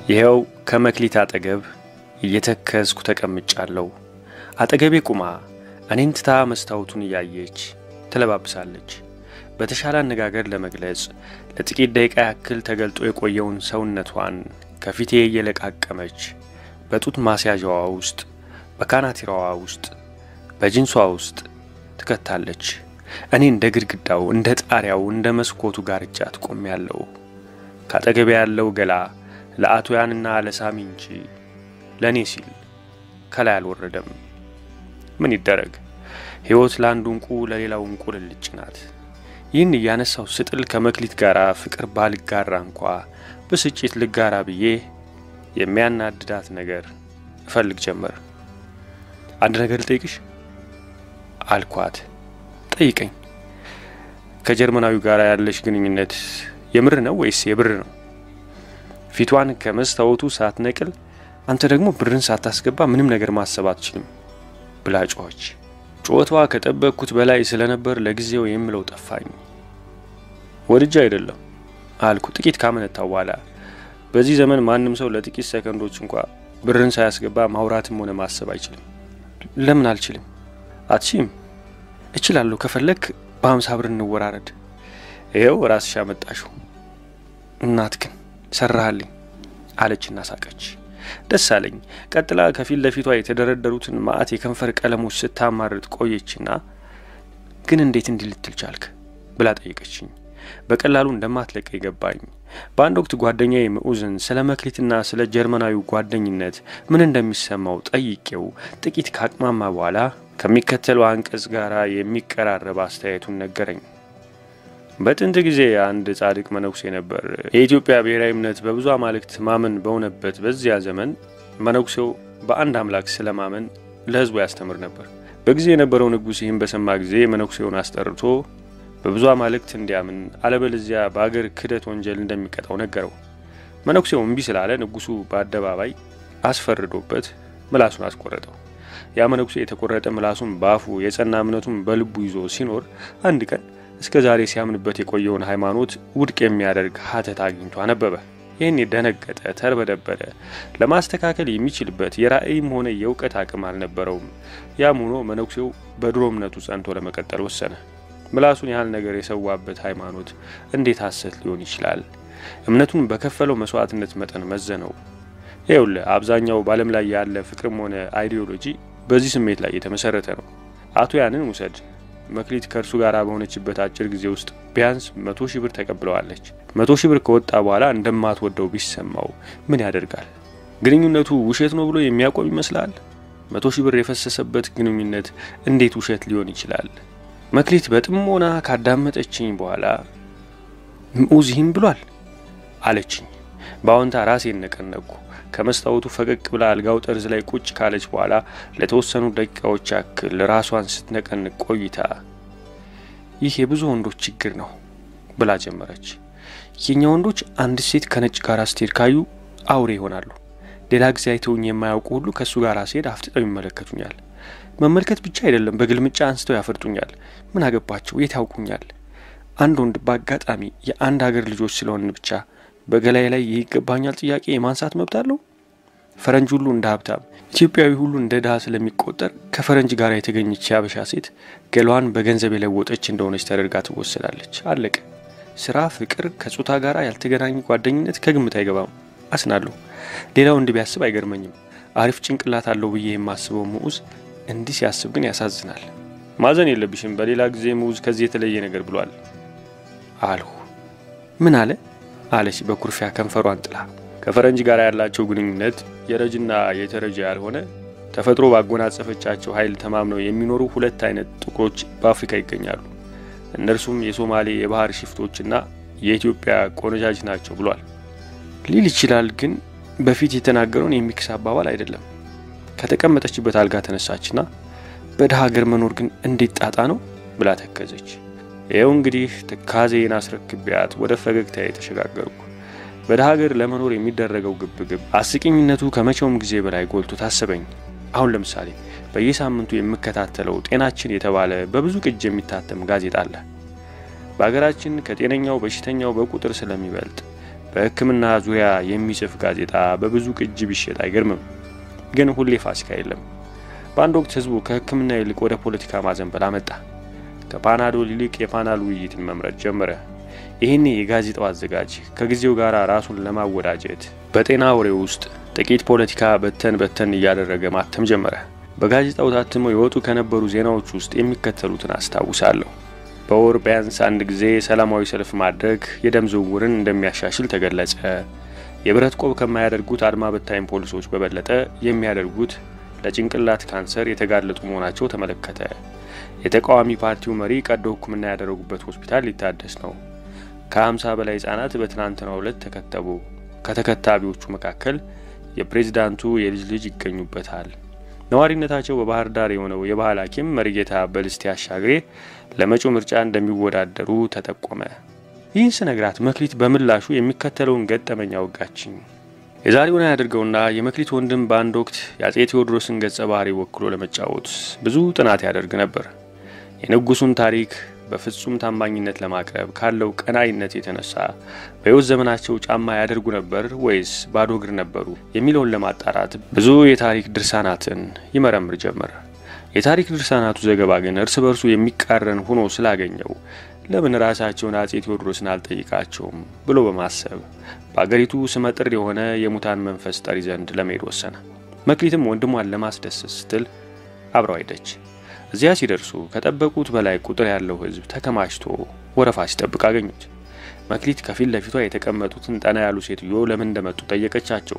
ይኸው ከመክሊት አጠገብ እየተከዝኩ ተቀምጫለሁ። አጠገቤ ቁማ እኔን ትታ መስታወቱን እያየች ትለባብሳለች። በተሻለ አነጋገር ለመግለጽ ለጥቂት ደቂቃ ያክል ተገልጦ የቆየውን ሰውነቷን ከፊቴ እየለቃቀመች በጡት ማስያዣዋ ውስጥ፣ በካናቲራዋ ውስጥ፣ በጅንሷ ውስጥ ትከታለች። እኔ እንደ ግድግዳው፣ እንደ ጣሪያው፣ እንደ መስኮቱ ጋርጃ ትቆሜያለሁ። ካጠገቤ ያለው ገላ ለአቶያንና ለሳሚ እንጂ ለእኔ ሲል ከላይ አልወረደም። ምን ይደረግ፣ ሕይወት ለአንዱ እንቁ ለሌላው እንቁ ልልጭ ናት። ይህን እያነሳው ስጥል ከመክሊት ጋር ፍቅር ባልጋራ እንኳ ብስጭት ልጋራ ብዬ የሚያናድዳት ነገር እፈልግ ጀመር። አንድ ነገር ልጠይቅሽ አልኳት። ጠይቀኝ። ከጀርመናዊ ጋር ያለሽ ግንኙነት የምር ነው ወይስ የብር ነው? ፊቷን ከመስታወቱ ሳትነቅል አንተ ደግሞ ብርን ሳታስገባ ምንም ነገር ማሰብ አትችልም ብላ ጮኸች። ጩኸቷ ከጠበቅኩት በላይ ስለነበር ለጊዜው የምለው ጠፋኝ። ወድጄ አይደለም አልኩ ጥቂት ካመነታው በኋላ። በዚህ ዘመን ማንም ሰው ለጥቂት ሰከንዶች እንኳ ብርን ሳያስገባ ማውራትም ሆነ ማሰብ አይችልም። ለምን አልችልም? አትችም? እችላለሁ። ከፈለክ በሀምሳ ብር እንወራረድ። ይኸው ራስሽ አመጣሽው። እናት ግን ሰራሃልኝ አለችና ሳቀች። ደስ አለኝ። ቀጥላ ከፊት ለፊቷ የተደረደሩትን ማአት የከንፈር ቀለሞች ስታማርጥ ቆየችና ግን እንዴት እንዲህ ልትል ቻልክ ብላ ጠየቀችኝ። በቀላሉ እንደማትለቀ ይገባኝ። በአንድ ወቅት ጓደኛዬ ምዑዝን ስለ መክሊትና ስለ ጀርመናዊ ጓደኝነት ምን እንደሚሰማው ጠይቄው ጥቂት ካቅማማ በኋላ ከሚከተለው አንቀጽ ጋር የሚቀራረብ አስተያየቱን ነገረኝ። በጥንት ጊዜ አንድ ጻድቅ መነኩሴ ነበር። የኢትዮጵያ ብሔራዊ እምነት በብዙ አማልክት ማመን በሆነበት በዚያ ዘመን መነኩሴው በአንድ አምላክ ስለ ማመን ለሕዝቡ ያስተምር ነበር። በጊዜ የነበረው ንጉሥ ይህን በሰማ ጊዜ መነኩሴውን አስጠርቶ በብዙ አማልክት እንዲያምን አለበለዚያ በአገር ክህደት ወንጀል እንደሚቀጣው ነገረው። መነኩሴው እምቢ ስላለ ንጉሡ በአደባባይ አስፈርዶበት ምላሱን አስቆረጠው። ያ መነኩሴ የተቆረጠ ምላሱን በአፉ የጸና እምነቱን በልቡ ይዞ ሲኖር አንድ ቀን እስከ ዛሬ ሲያምንበት የቆየውን ሃይማኖት ውድቅ የሚያደርግ ሀተት አግኝቶ አነበበ። ይህን የደነገጠ ተርበደበደ። ለማስተካከል የሚችልበት የራእይም ሆነ የእውቀት አቅም አልነበረውም። ያም ሆኖ መነኩሴው በድሮ እምነቱ ጸንቶ ለመቀጠል ወሰነ። ምላሱን ያህል ነገር የሰዋበት ሃይማኖት እንዴት ሐሰት ሊሆን ይችላል? እምነቱን በከፈለው መስዋዕትነት መጠን መዘነው። ይኸውልህ አብዛኛው በዓለም ላይ ያለ ፍቅርም ሆነ አይዲዮሎጂ በዚህ ስሜት ላይ የተመሰረተ ነው። አቶ ያንን ውሰድ። መክሊት ከእርሱ ጋር በሆነችበት አጭር ጊዜ ውስጥ ቢያንስ መቶ ሺህ ብር ተቀብለዋለች። መቶ ሺህ ብር ከወጣ በኋላ እንደማትወደው ቢሰማው ምን ያደርጋል? ግንኙነቱ ውሸት ነው ብሎ የሚያቆም ይመስላል? መቶ ሺህ ብር የፈሰሰበት ግንኙነት እንዴት ውሸት ሊሆን ይችላል? መክሊት በጥሞና ካዳመጠችኝ በኋላ ምዑዝ ይህን ብሏል አለችኝ። በአዎንታ ራሴን ነቀነቅኩ። ከመስታወቱ ፈቀቅ ብላ አልጋው ጠርዝ ላይ ቁጭ ካለች በኋላ ለተወሰኑ ደቂቃዎች ያክል ራሷን ስትነቀንቅ ቆይታ ይህ የብዙ ወንዶች ችግር ነው ብላ ጀመረች። የኛ ወንዶች አንድ ሴት ከነጭ ጋር ስትሄድ ካዩ አውሬ ይሆናሉ። ሌላ ጊዜ አይተውኝ የማያውቁ ሁሉ ከእሱ ጋር ስሄድ አፍጥጠው ይመለከቱኛል። መመልከት ብቻ አይደለም፣ በግልምጫ አንስተው ያፈርጡኛል። ምን አገባቸው? የት ያውቁኛል? አንድ ወንድ በአጋጣሚ የአንድ ሀገር ልጆች ስለሆንን ብቻ በገላይ ላይ ይገባኛል ጥያቄ የማንሳት መብት አለው? ፈረንጅ ሁሉ እንደ ሀብታም፣ ኢትዮጵያዊ ሁሉ እንደ ድሀ ስለሚቆጠር ከፈረንጅ ጋር የተገኘች የአበሻ ሴት ገሏን በገንዘብ የለወጠች እንደሆነች ተደርጋ ትወሰዳለች። አለቀ። ስራ፣ ፍቅር፣ ከጾታ ጋር ያልተገናኘ ጓደኝነት ከግምት አይገባም። አስናለሁ። ሌላ ወንድ ቢያስብ አይገርመኝም። አሪፍ ጭንቅላት አለው ብዬ የማስበው ምዑዝ እንዲህ ሲያስብ ግን ያሳዝናል። ማዘን የለብሽም። በሌላ ጊዜ ምዑዝ ከዚህ የተለየ ነገር ብሏል አልሁ። ምን አለ አለች በኩርፊያ ከንፈሯን ጥላ። ከፈረንጅ ጋር ያላቸው ግንኙነት የረጅና የተረጀ ያልሆነ ተፈጥሮ ባጎናጸፈቻቸው ኃይል ተማምነው የሚኖሩ ሁለት አይነት ጥቁሮች በአፍሪካ ይገኛሉ። እነርሱም የሶማሌ የባህር ሽፍቶችና የኢትዮጵያ ቆነጃጅ ናቸው ብሏል ሊል ይችላል። ግን በፊት የተናገረውን የሚክስ አባባል አይደለም። ከተቀመጠችበት አልጋ ተነሳችና በድሀ ሀገር መኖር ግን እንዴት ጣጣ ነው ብላ ተከዘች። ይኸው እንግዲህ ትካዜን አስረክቢያት ወደ ፈገግታ የተሸጋገርኩ። በድሀ ሀገር ለመኖር የሚደረገው ግብግብ አስቂኝነቱ ከመቼውም ጊዜ በላይ ጎልቶ ታሰበኝ። አሁን ለምሳሌ በየሳምንቱ የምከታተለው ጤናችን የተባለ በብዙ ቅጅ የሚታተም ጋዜጣ አለ። በሀገራችን ከጤነኛው በሽተኛው በቁጥር ስለሚበልጥ በሕክምና ዙሪያ የሚጽፍ ጋዜጣ በብዙ ቅጅ ቢሸጥ አይገርምም። ግን ሁሌ ፋሲካ የለም። በአንድ ወቅት ህዝቡ ከሕክምና ይልቅ ወደ ፖለቲካ ማዘንበል አመጣ። ከፓናዶል ይልቅ የፓናል ውይይትን መምረጥ ጀመረ። ይህኔ የጋዜጣው አዘጋጅ ከጊዜው ጋር ራሱን ለማወዳጀት በጤና ወሬ ውስጥ ጥቂት ፖለቲካ በተን በተን እያደረገ ማተም ጀመረ። በጋዜጣው ታትመው የወጡ ከነበሩ ዜናዎች ውስጥ የሚከተሉትን አስታውሳለሁ። በወር ቢያንስ አንድ ጊዜ ሰላማዊ ሰልፍ ማድረግ የደም ዝውውርን እንደሚያሻሽል ተገለጸ። የብረት ቆብ ከማያደርጉት አድማ በታኝ ፖሊሶች በበለጠ የሚያደርጉት ለጭንቅላት ካንሰር የተጋለጡ መሆናቸው ተመለከተ። የተቃዋሚ ፓርቲው መሪ ቀዶ ሕክምና ያደረጉበት ሆስፒታል ሊታደስ ነው። ከ50 በላይ ህጻናት በትናንትናው ዕለት ተከተቡ። ከተከታቢዎቹ መካከል የፕሬዝዳንቱ የልጅ ልጅ ይገኙበታል። ነዋሪነታቸው በባህር ዳር የሆነው የባህል ሐኪም መሪጌታ በልስቴ አሻግሬ ለመጪው ምርጫ እንደሚወዳደሩ ተጠቆመ። ይህን ስነግራት መክሊት በምላሹ የሚከተለውን ገጠመኝ አወጋችኝ። የዛሬውን ያደርገውና የመክሊት ወንድም በአንድ ወቅት የአጼ ቴዎድሮስን ገጸ ባህሪ ወክሎ ለመጫወት ብዙ ጥናት ያደርግ ነበር። የንጉሱን ታሪክ በፍጹም ታማኝነት ለማቅረብ ካለው ቀናይነት የተነሳ በሕይወት ዘመናቸው ጫማ ያደርጉ ነበር ወይስ ባዶ እግር ነበሩ የሚለውን ለማጣራት ብዙ የታሪክ ድርሳናትን ይመረምር ጀመር። የታሪክ ድርሳናቱ ዘገባ ግን እርስ በርሱ የሚቃረን ሆኖ ስላገኘው ለምን ራሳቸውን አጼ ቴዎድሮስን አልጠይቃቸውም ብሎ በማሰብ በአገሪቱ ስመጥር የሆነ የሙታን መንፈስ ጠሪ ዘንድ ለመሄድ ወሰነ። መክሊትም ወንድሟን ለማስደሰት ስትል አብረው ሄደች። እዚያ ሲደርሱ ከጠበቁት በላይ ቁጥር ያለው ሕዝብ ተከማችቶ ወረፋ ሲጠብቅ አገኙት። መክሊት ከፊት ለፊቷ የተቀመጡትን ጠና ያሉ ሴትዮ ለምን እንደመጡ ጠየቀቻቸው።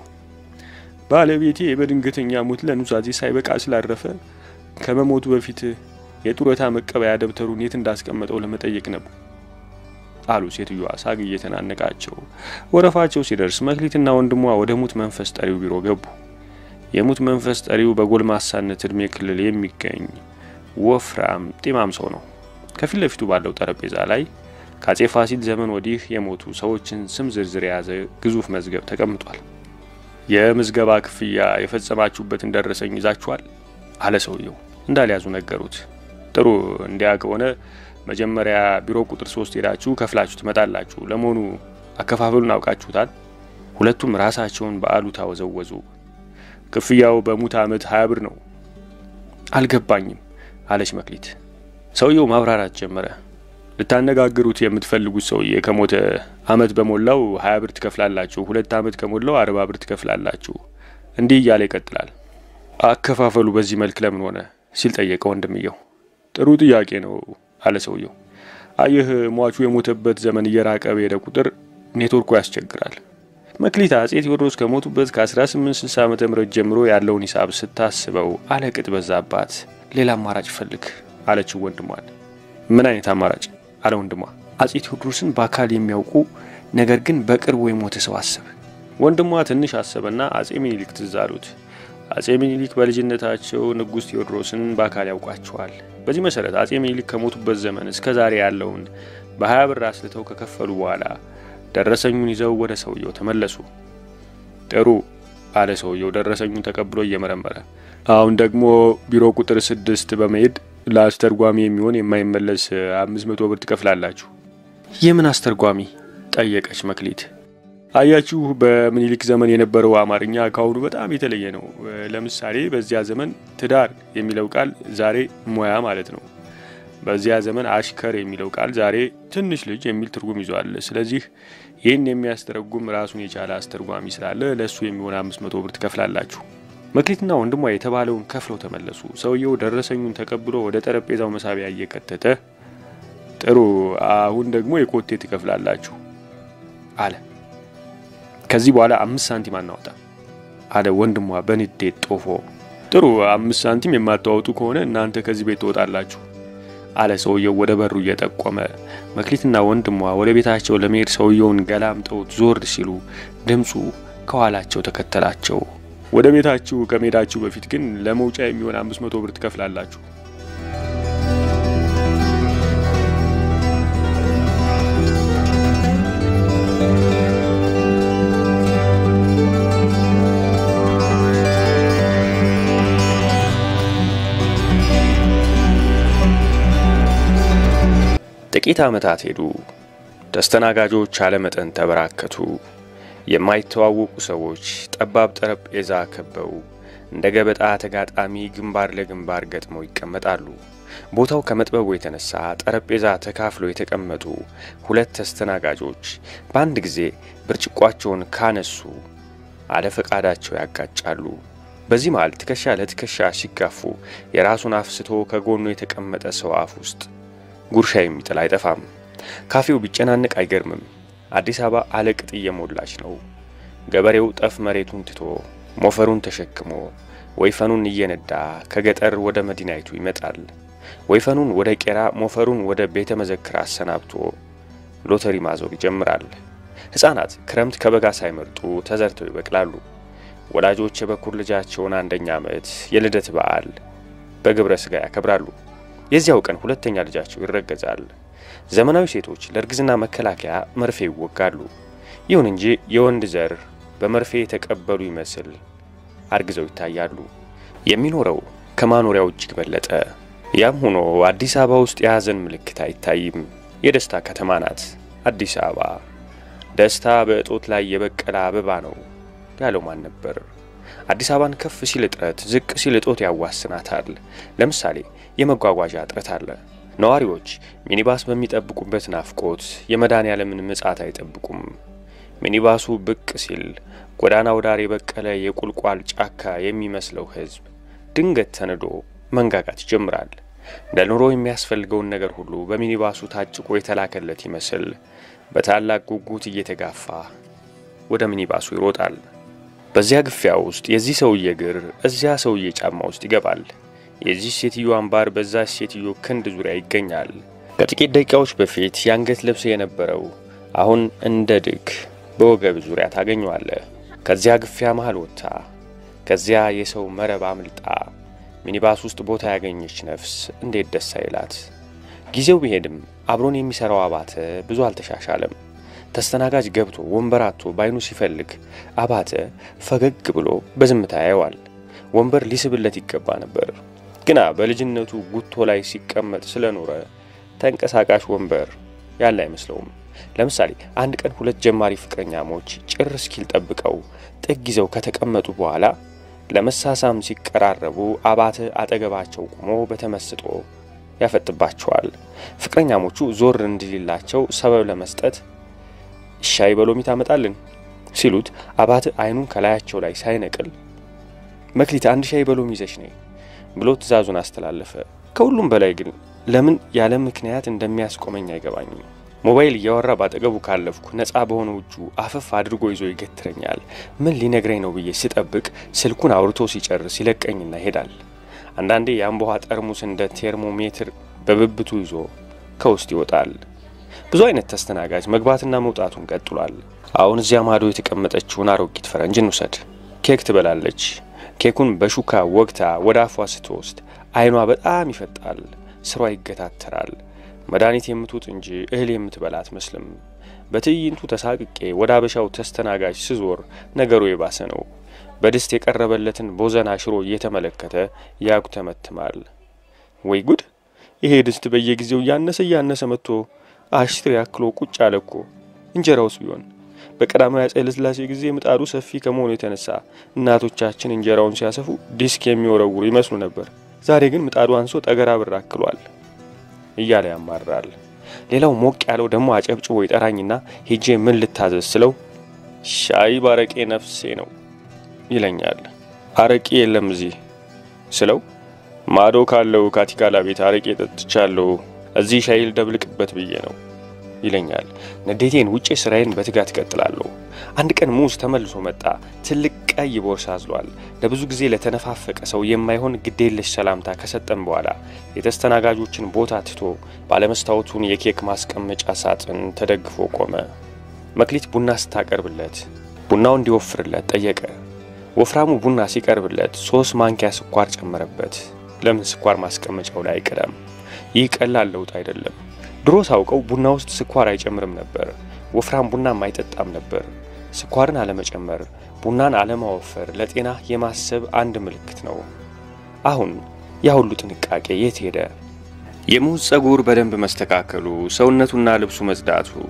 ባለቤቴ በድንገተኛ ሞት ለኑዛዜ ሳይበቃ ስላረፈ ከመሞቱ በፊት የጡረታ መቀበያ ደብተሩን የት እንዳስቀመጠው ለመጠየቅ ነበር አሉ ሴትዮዋ ሳግ እየተናነቃቸው። ወረፋቸው ሲደርስ መክሊትና ወንድሟ ወደ ሙት መንፈስ ጠሪው ቢሮ ገቡ። የሙት መንፈስ ጠሪው በጎልማሳነት እድሜ ክልል የሚገኝ ወፍራም ጢማም ሰው ነው። ከፊት ለፊቱ ባለው ጠረጴዛ ላይ ከአጼ ፋሲል ዘመን ወዲህ የሞቱ ሰዎችን ስም ዝርዝር የያዘ ግዙፍ መዝገብ ተቀምጧል። የምዝገባ ክፍያ የፈጸማችሁበትን ደረሰኝ ይዛችኋል? አለ ሰውየው። እንዳልያዙ ነገሩት። ጥሩ፣ እንዲያ ከሆነ መጀመሪያ ቢሮ ቁጥር ሶስት ሄዳችሁ ከፍላችሁ ትመጣላችሁ። ለመሆኑ አከፋፈሉን አውቃችሁታል? ሁለቱም ራሳቸውን በአሉታ ወዘወዙ። ክፍያው በሙት ዓመት ሀያ ብር ነው። አልገባኝም አለች መክሊት። ሰውየው ማብራራት ጀመረ። ልታነጋግሩት የምትፈልጉት ሰውዬ ከሞተ ዓመት በሞላው ሀያ ብር ትከፍላላችሁ፣ ሁለት ዓመት ከሞላው አርባ ብር ትከፍላላችሁ። እንዲህ እያለ ይቀጥላል። አከፋፈሉ በዚህ መልክ ለምን ሆነ ሲል ጠየቀ ወንድምየው። ጥሩ ጥያቄ ነው አለ ሰውየው። አየህ ሟቹ የሞተበት ዘመን እየራቀ በሄደ ቁጥር ኔትወርኩ ያስቸግራል። መክሊት አጼ ቴዎድሮስ ከሞቱበት ከ1860 ዓ ም ጀምሮ ያለውን ሂሳብ ስታስበው አለቅጥ በዛባት። ሌላ አማራጭ ፈልግ አለችው ወንድሟን። ምን አይነት አማራጭ አለ ወንድሟ። አጼ ቴዎድሮስን በአካል የሚያውቁ ነገር ግን በቅርቡ የሞተ ሰው አሰበ። ወንድሟ ትንሽ አሰበና አጼ ሚኒሊክ ትዝ አሉት። አጼ ሚኒሊክ በልጅነታቸው ንጉሥ ቴዎድሮስን በአካል ያውቋቸዋል። በዚህ መሰረት አጼ ሚኒሊክ ከሞቱበት ዘመን እስከ ዛሬ ያለውን በሀያ ብር አስልተው ከከፈሉ በኋላ ደረሰኙን ይዘው ወደ ሰውየው ተመለሱ። ጥሩ አለ ሰውየው ደረሰኙን ተቀብሎ እየመረመረ። አሁን ደግሞ ቢሮ ቁጥር ስድስት በመሄድ ለአስተርጓሚ የሚሆን የማይመለስ አምስት መቶ ብር ትከፍላላችሁ። የምን አስተርጓሚ? ጠየቀች መክሊት። አያችሁ በምኒልክ ዘመን የነበረው አማርኛ ከአሁኑ በጣም የተለየ ነው። ለምሳሌ በዚያ ዘመን ትዳር የሚለው ቃል ዛሬ ሙያ ማለት ነው። በዚያ ዘመን አሽከር የሚለው ቃል ዛሬ ትንሽ ልጅ የሚል ትርጉም ይዟል። ስለዚህ ይህን የሚያስተረጉም ራሱን የቻለ አስተርጓሚ ስላለ ለእሱ የሚሆን አምስት መቶ ብር ትከፍላላችሁ። መክሊትና ወንድሟ የተባለውን ከፍለው ተመለሱ። ሰውየው ደረሰኙን ተቀብሎ ወደ ጠረጴዛው መሳቢያ እየከተተ ጥሩ፣ አሁን ደግሞ የኮቴ ትከፍላላችሁ አለ። ከዚህ በኋላ አምስት ሳንቲም አናወጣ አለ ወንድሟ በንዴት ጦፎ። ጥሩ፣ አምስት ሳንቲም የማታወጡ ከሆነ እናንተ ከዚህ ቤት ትወጣላችሁ አለ ሰውየው ወደ በሩ እየጠቆመ። መክሊትና ወንድሟ ወደ ቤታቸው ለመሄድ ሰውየውን ገላምጠውት ዞር ሲሉ ድምፁ ከኋላቸው ተከተላቸው። ወደ ቤታችሁ ከመሄዳችሁ በፊት ግን ለመውጫ የሚሆን አምስት መቶ ብር ትከፍላላችሁ። ጥቂት ዓመታት ሄዱ። ተስተናጋጆች አለመጠን ተበራከቱ። የማይተዋወቁ ሰዎች ጠባብ ጠረጴዛ ከበው እንደ ገበጣ ተጋጣሚ ግንባር ለግንባር ገጥመው ይቀመጣሉ። ቦታው ከመጥበቡ የተነሳ ጠረጴዛ ተካፍለው የተቀመጡ ሁለት ተስተናጋጆች በአንድ ጊዜ ብርጭቋቸውን ካነሱ አለፈቃዳቸው ያጋጫሉ። በዚህ መሃል ትከሻ ለትከሻ ሲጋፉ የራሱን አፍስቶ ከጎኑ የተቀመጠ ሰው አፍ ውስጥ ጉርሻ የሚጥል አይጠፋም። ካፌው ቢጨናነቅ አይገርምም። አዲስ አበባ አለቅጥ እየሞላች ነው። ገበሬው ጠፍ መሬቱን ትቶ ሞፈሩን ተሸክሞ ወይፈኑን እየነዳ ከገጠር ወደ መዲናይቱ ይመጣል። ወይፈኑን ወደ ቄራ፣ ሞፈሩን ወደ ቤተ መዘክር አሰናብቶ ሎተሪ ማዞር ይጀምራል። ሕፃናት ክረምት ከበጋ ሳይመርጡ ተዘርተው ይበቅላሉ። ወላጆች የበኩር ልጃቸውን አንደኛ ዓመት የልደት በዓል በግብረ ሥጋ ያከብራሉ። የዚያው ቀን ሁለተኛ ልጃቸው ይረገዛል። ዘመናዊ ሴቶች ለእርግዝና መከላከያ መርፌ ይወጋሉ። ይሁን እንጂ የወንድ ዘር በመርፌ የተቀበሉ ይመስል አርግዘው ይታያሉ። የሚኖረው ከማኖሪያው እጅግ በለጠ። ያም ሆኖ አዲስ አበባ ውስጥ የሐዘን ምልክት አይታይም። የደስታ ከተማ ናት አዲስ አበባ። ደስታ በእጦት ላይ የበቀለ አበባ ነው ያለው ማን ነበር? አዲስ አበባን ከፍ ሲል እጥረት፣ ዝቅ ሲል እጦት ያዋስናታል። ለምሳሌ የመጓጓዣ እጥረት አለ። ነዋሪዎች ሚኒባስ በሚጠብቁበት ናፍቆት የመድኃኔ ዓለምን ምጽአት አይጠብቁም። ሚኒባሱ ብቅ ሲል ጎዳናው ዳር የበቀለ የቁልቋል ጫካ የሚመስለው ሕዝብ ድንገት ተንዶ መንጋጋት ይጀምራል። ለኑሮ የሚያስፈልገውን ነገር ሁሉ በሚኒባሱ ታጭቆ የተላከለት ይመስል በታላቅ ጉጉት እየተጋፋ ወደ ሚኒባሱ ይሮጣል። በዚያ ግፊያ ውስጥ የዚህ ሰውዬ እግር እዚያ ሰውዬ ጫማ ውስጥ ይገባል። የዚህ ሴትዮ አምባር በዛች ሴትዮ ክንድ ዙሪያ ይገኛል። ከጥቂት ደቂቃዎች በፊት የአንገት ልብስ የነበረው አሁን እንደ ድግ በወገብ ዙሪያ ታገኘዋለህ። ከዚያ ግፊያ መሃል ወጥታ ከዚያ የሰው መረብ አምልጣ ሚኒባስ ውስጥ ቦታ ያገኘች ነፍስ እንዴት ደስ አይላት! ጊዜው ቢሄድም አብሮን የሚሠራው አባተ ብዙ አልተሻሻለም። ተስተናጋጅ ገብቶ ወንበር አጥቶ ባይኑ ሲፈልግ አባተ ፈገግ ብሎ በዝምታ ያየዋል። ወንበር ሊስብለት ይገባ ነበር፣ ግና በልጅነቱ ጉቶ ላይ ሲቀመጥ ስለኖረ ተንቀሳቃሽ ወንበር ያለ አይመስለውም። ለምሳሌ አንድ ቀን ሁለት ጀማሪ ፍቅረኛሞች ጭር እስኪል ጠብቀው ጥግ ይዘው ከተቀመጡ በኋላ ለመሳሳም ሲቀራረቡ አባተ አጠገባቸው ቆሞ በተመስጦ ያፈጥባቸዋል። ፍቅረኛሞቹ ዞር እንዲልላቸው ሰበብ ለመስጠት ሻይ በሎሚ ታመጣልን ሲሉት አባተ አይኑን ከላያቸው ላይ ሳይነቅል መክሊት አንድ ሻይ በሎሚ ይዘሽ ነይ ብሎ ትዕዛዙን አስተላለፈ። ከሁሉም በላይ ግን ለምን ያለ ምክንያት እንደሚያስቆመኝ አይገባኝም። ሞባይል እያወራ ባጠገቡ ካለፍኩ ነፃ በሆነ እጁ አፈፍ አድርጎ ይዞ ይገትረኛል። ምን ሊነግረኝ ነው ብዬ ስጠብቅ ስልኩን አውርቶ ሲጨርስ ይለቀኝና ይሄዳል። አንዳንዴ የአምቦሃ ጠርሙስ እንደ ቴርሞሜትር በብብቱ ይዞ ከውስጥ ይወጣል። ብዙ አይነት ተስተናጋጅ መግባትና መውጣቱን ቀጥሏል። አሁን እዚያ ማዶ የተቀመጠችውን አሮጊት ፈረንጅ እንውሰድ። ኬክ ትበላለች። ኬኩን በሹካ ወግታ ወደ አፏ ስትወስድ አይኗ በጣም ይፈጣል፣ ስሯ ይገታተራል። መድኃኒት የምትውጥ እንጂ እህል የምትበላ አትመስልም። በትዕይንቱ ተሳቅቄ ወደ አበሻው ተስተናጋጅ ስዞር ነገሩ የባሰ ነው። በድስት የቀረበለትን ቦዘና ሽሮ እየተመለከተ ያጉተመትማል። ወይ ጉድ! ይሄ ድስት በየጊዜው እያነሰ እያነሰ መጥቶ አሽቶ ያክሎ ቁጭ አለ እኮ። እንጀራውስ ቢሆን በቀዳማዊ አፄ ኃይለ ሥላሴ ጊዜ ምጣዱ ሰፊ ከመሆኑ የተነሳ እናቶቻችን እንጀራውን ሲያሰፉ ዲስክ የሚወረውሩ ይመስሉ ነበር። ዛሬ ግን ምጣዱ አንሶ ጠገራ ብር አክሏል እያለ ያማራል። ሌላው ሞቅ ያለው ደግሞ አጨብጭቦ ይጠራኝና ሄጄ ምን ልታዘዝ ስለው ሻይ ባረቄ ነፍሴ ነው ይለኛል። አረቄ የለም እዚህ ስለው ማዶ ካለው ካቲካላ ቤት አረቄ ጠጥቻለሁ፣ እዚህ ሻይ ልደብልቅበት ብዬ ነው ይለኛል። ንዴቴን ውጬ ስራዬን በትጋት እቀጥላለሁ። አንድ ቀን ሙዝ ተመልሶ መጣ። ትልቅ ቀይ ቦርሳ አዝሏል። ለብዙ ጊዜ ለተነፋፈቀ ሰው የማይሆን ግዴለሽ ሰላምታ ከሰጠን በኋላ የተስተናጋጆችን ቦታ ትቶ ባለመስታወቱን የኬክ ማስቀመጫ ሳጥን ተደግፎ ቆመ። መክሊት ቡና ስታቀርብለት ቡናው እንዲወፍርለት ጠየቀ። ወፍራሙ ቡና ሲቀርብለት ሶስት ማንኪያ ስኳር ጨመረበት። ለምን ስኳር ማስቀመጫው ላይ አይቀዳም? ይህ ቀላል ለውጥ አይደለም። ድሮ ሳውቀው ቡና ውስጥ ስኳር አይጨምርም ነበር። ወፍራም ቡናም አይጠጣም ነበር። ስኳርን አለመጨመር፣ ቡናን አለማወፈር ለጤና የማሰብ አንድ ምልክት ነው። አሁን ያ ሁሉ ጥንቃቄ የት ሄደ? የሙዝ ጸጉር በደንብ መስተካከሉ፣ ሰውነቱና ልብሱ መጽዳቱ፣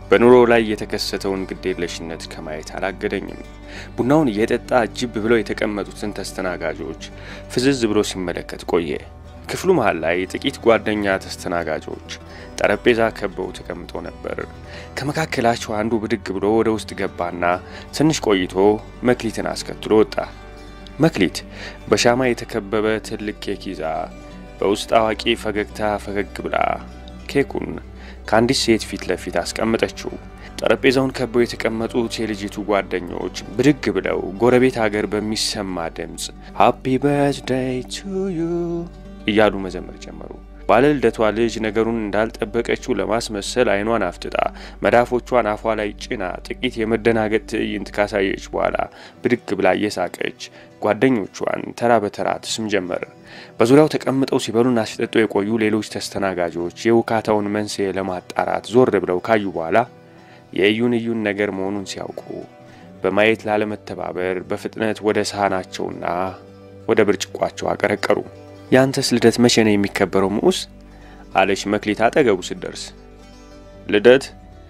በኑሮ ላይ የተከሰተውን ግዴለሽነት ከማየት አላገደኝም። ቡናውን እየጠጣ ጅብ ብለው የተቀመጡትን ተስተናጋጆች ፍዝዝ ብሎ ሲመለከት ቆየ። ክፍሉ መሃል ላይ ጥቂት ጓደኛ ተስተናጋጆች ጠረጴዛ ከበው ተቀምጠው ነበር። ከመካከላቸው አንዱ ብድግ ብሎ ወደ ውስጥ ገባና ትንሽ ቆይቶ መክሊትን አስከትሎ ወጣ። መክሊት በሻማ የተከበበ ትልቅ ኬክ ይዛ በውስጥ አዋቂ ፈገግታ ፈገግ ብላ ኬኩን ከአንዲት ሴት ፊት ለፊት አስቀመጠችው። ጠረጴዛውን ከበው የተቀመጡት የልጅቱ ጓደኞች ብድግ ብለው ጎረቤት ሀገር በሚሰማ ድምፅ ሃፒ በርዝዴይ ቱ ዩ እያሉ መዘመር ጀመሩ። ባለልደቷ ልጅ ነገሩን እንዳልጠበቀችው ለማስመሰል አይኗን አፍጥጣ መዳፎቿን አፏ ላይ ጭና ጥቂት የመደናገጥ ትዕይንት ካሳየች በኋላ ብድግ ብላ እየሳቀች ጓደኞቿን ተራ በተራ ትስም ጀመር። በዙሪያው ተቀምጠው ሲበሉና ሲጠጡ የቆዩ ሌሎች ተስተናጋጆች የውካታውን መንስኤ ለማጣራት ዞር ብለው ካዩ በኋላ የእዩን እዩን ነገር መሆኑን ሲያውቁ በማየት ላለመተባበር በፍጥነት ወደ ሳህናቸውና ወደ ብርጭቋቸው አቀረቀሩ። የአንተስ ልደት መቼ ነው የሚከበረው ምዑስ? አለች መክሊት አጠገቡ ስትደርስ። ልደት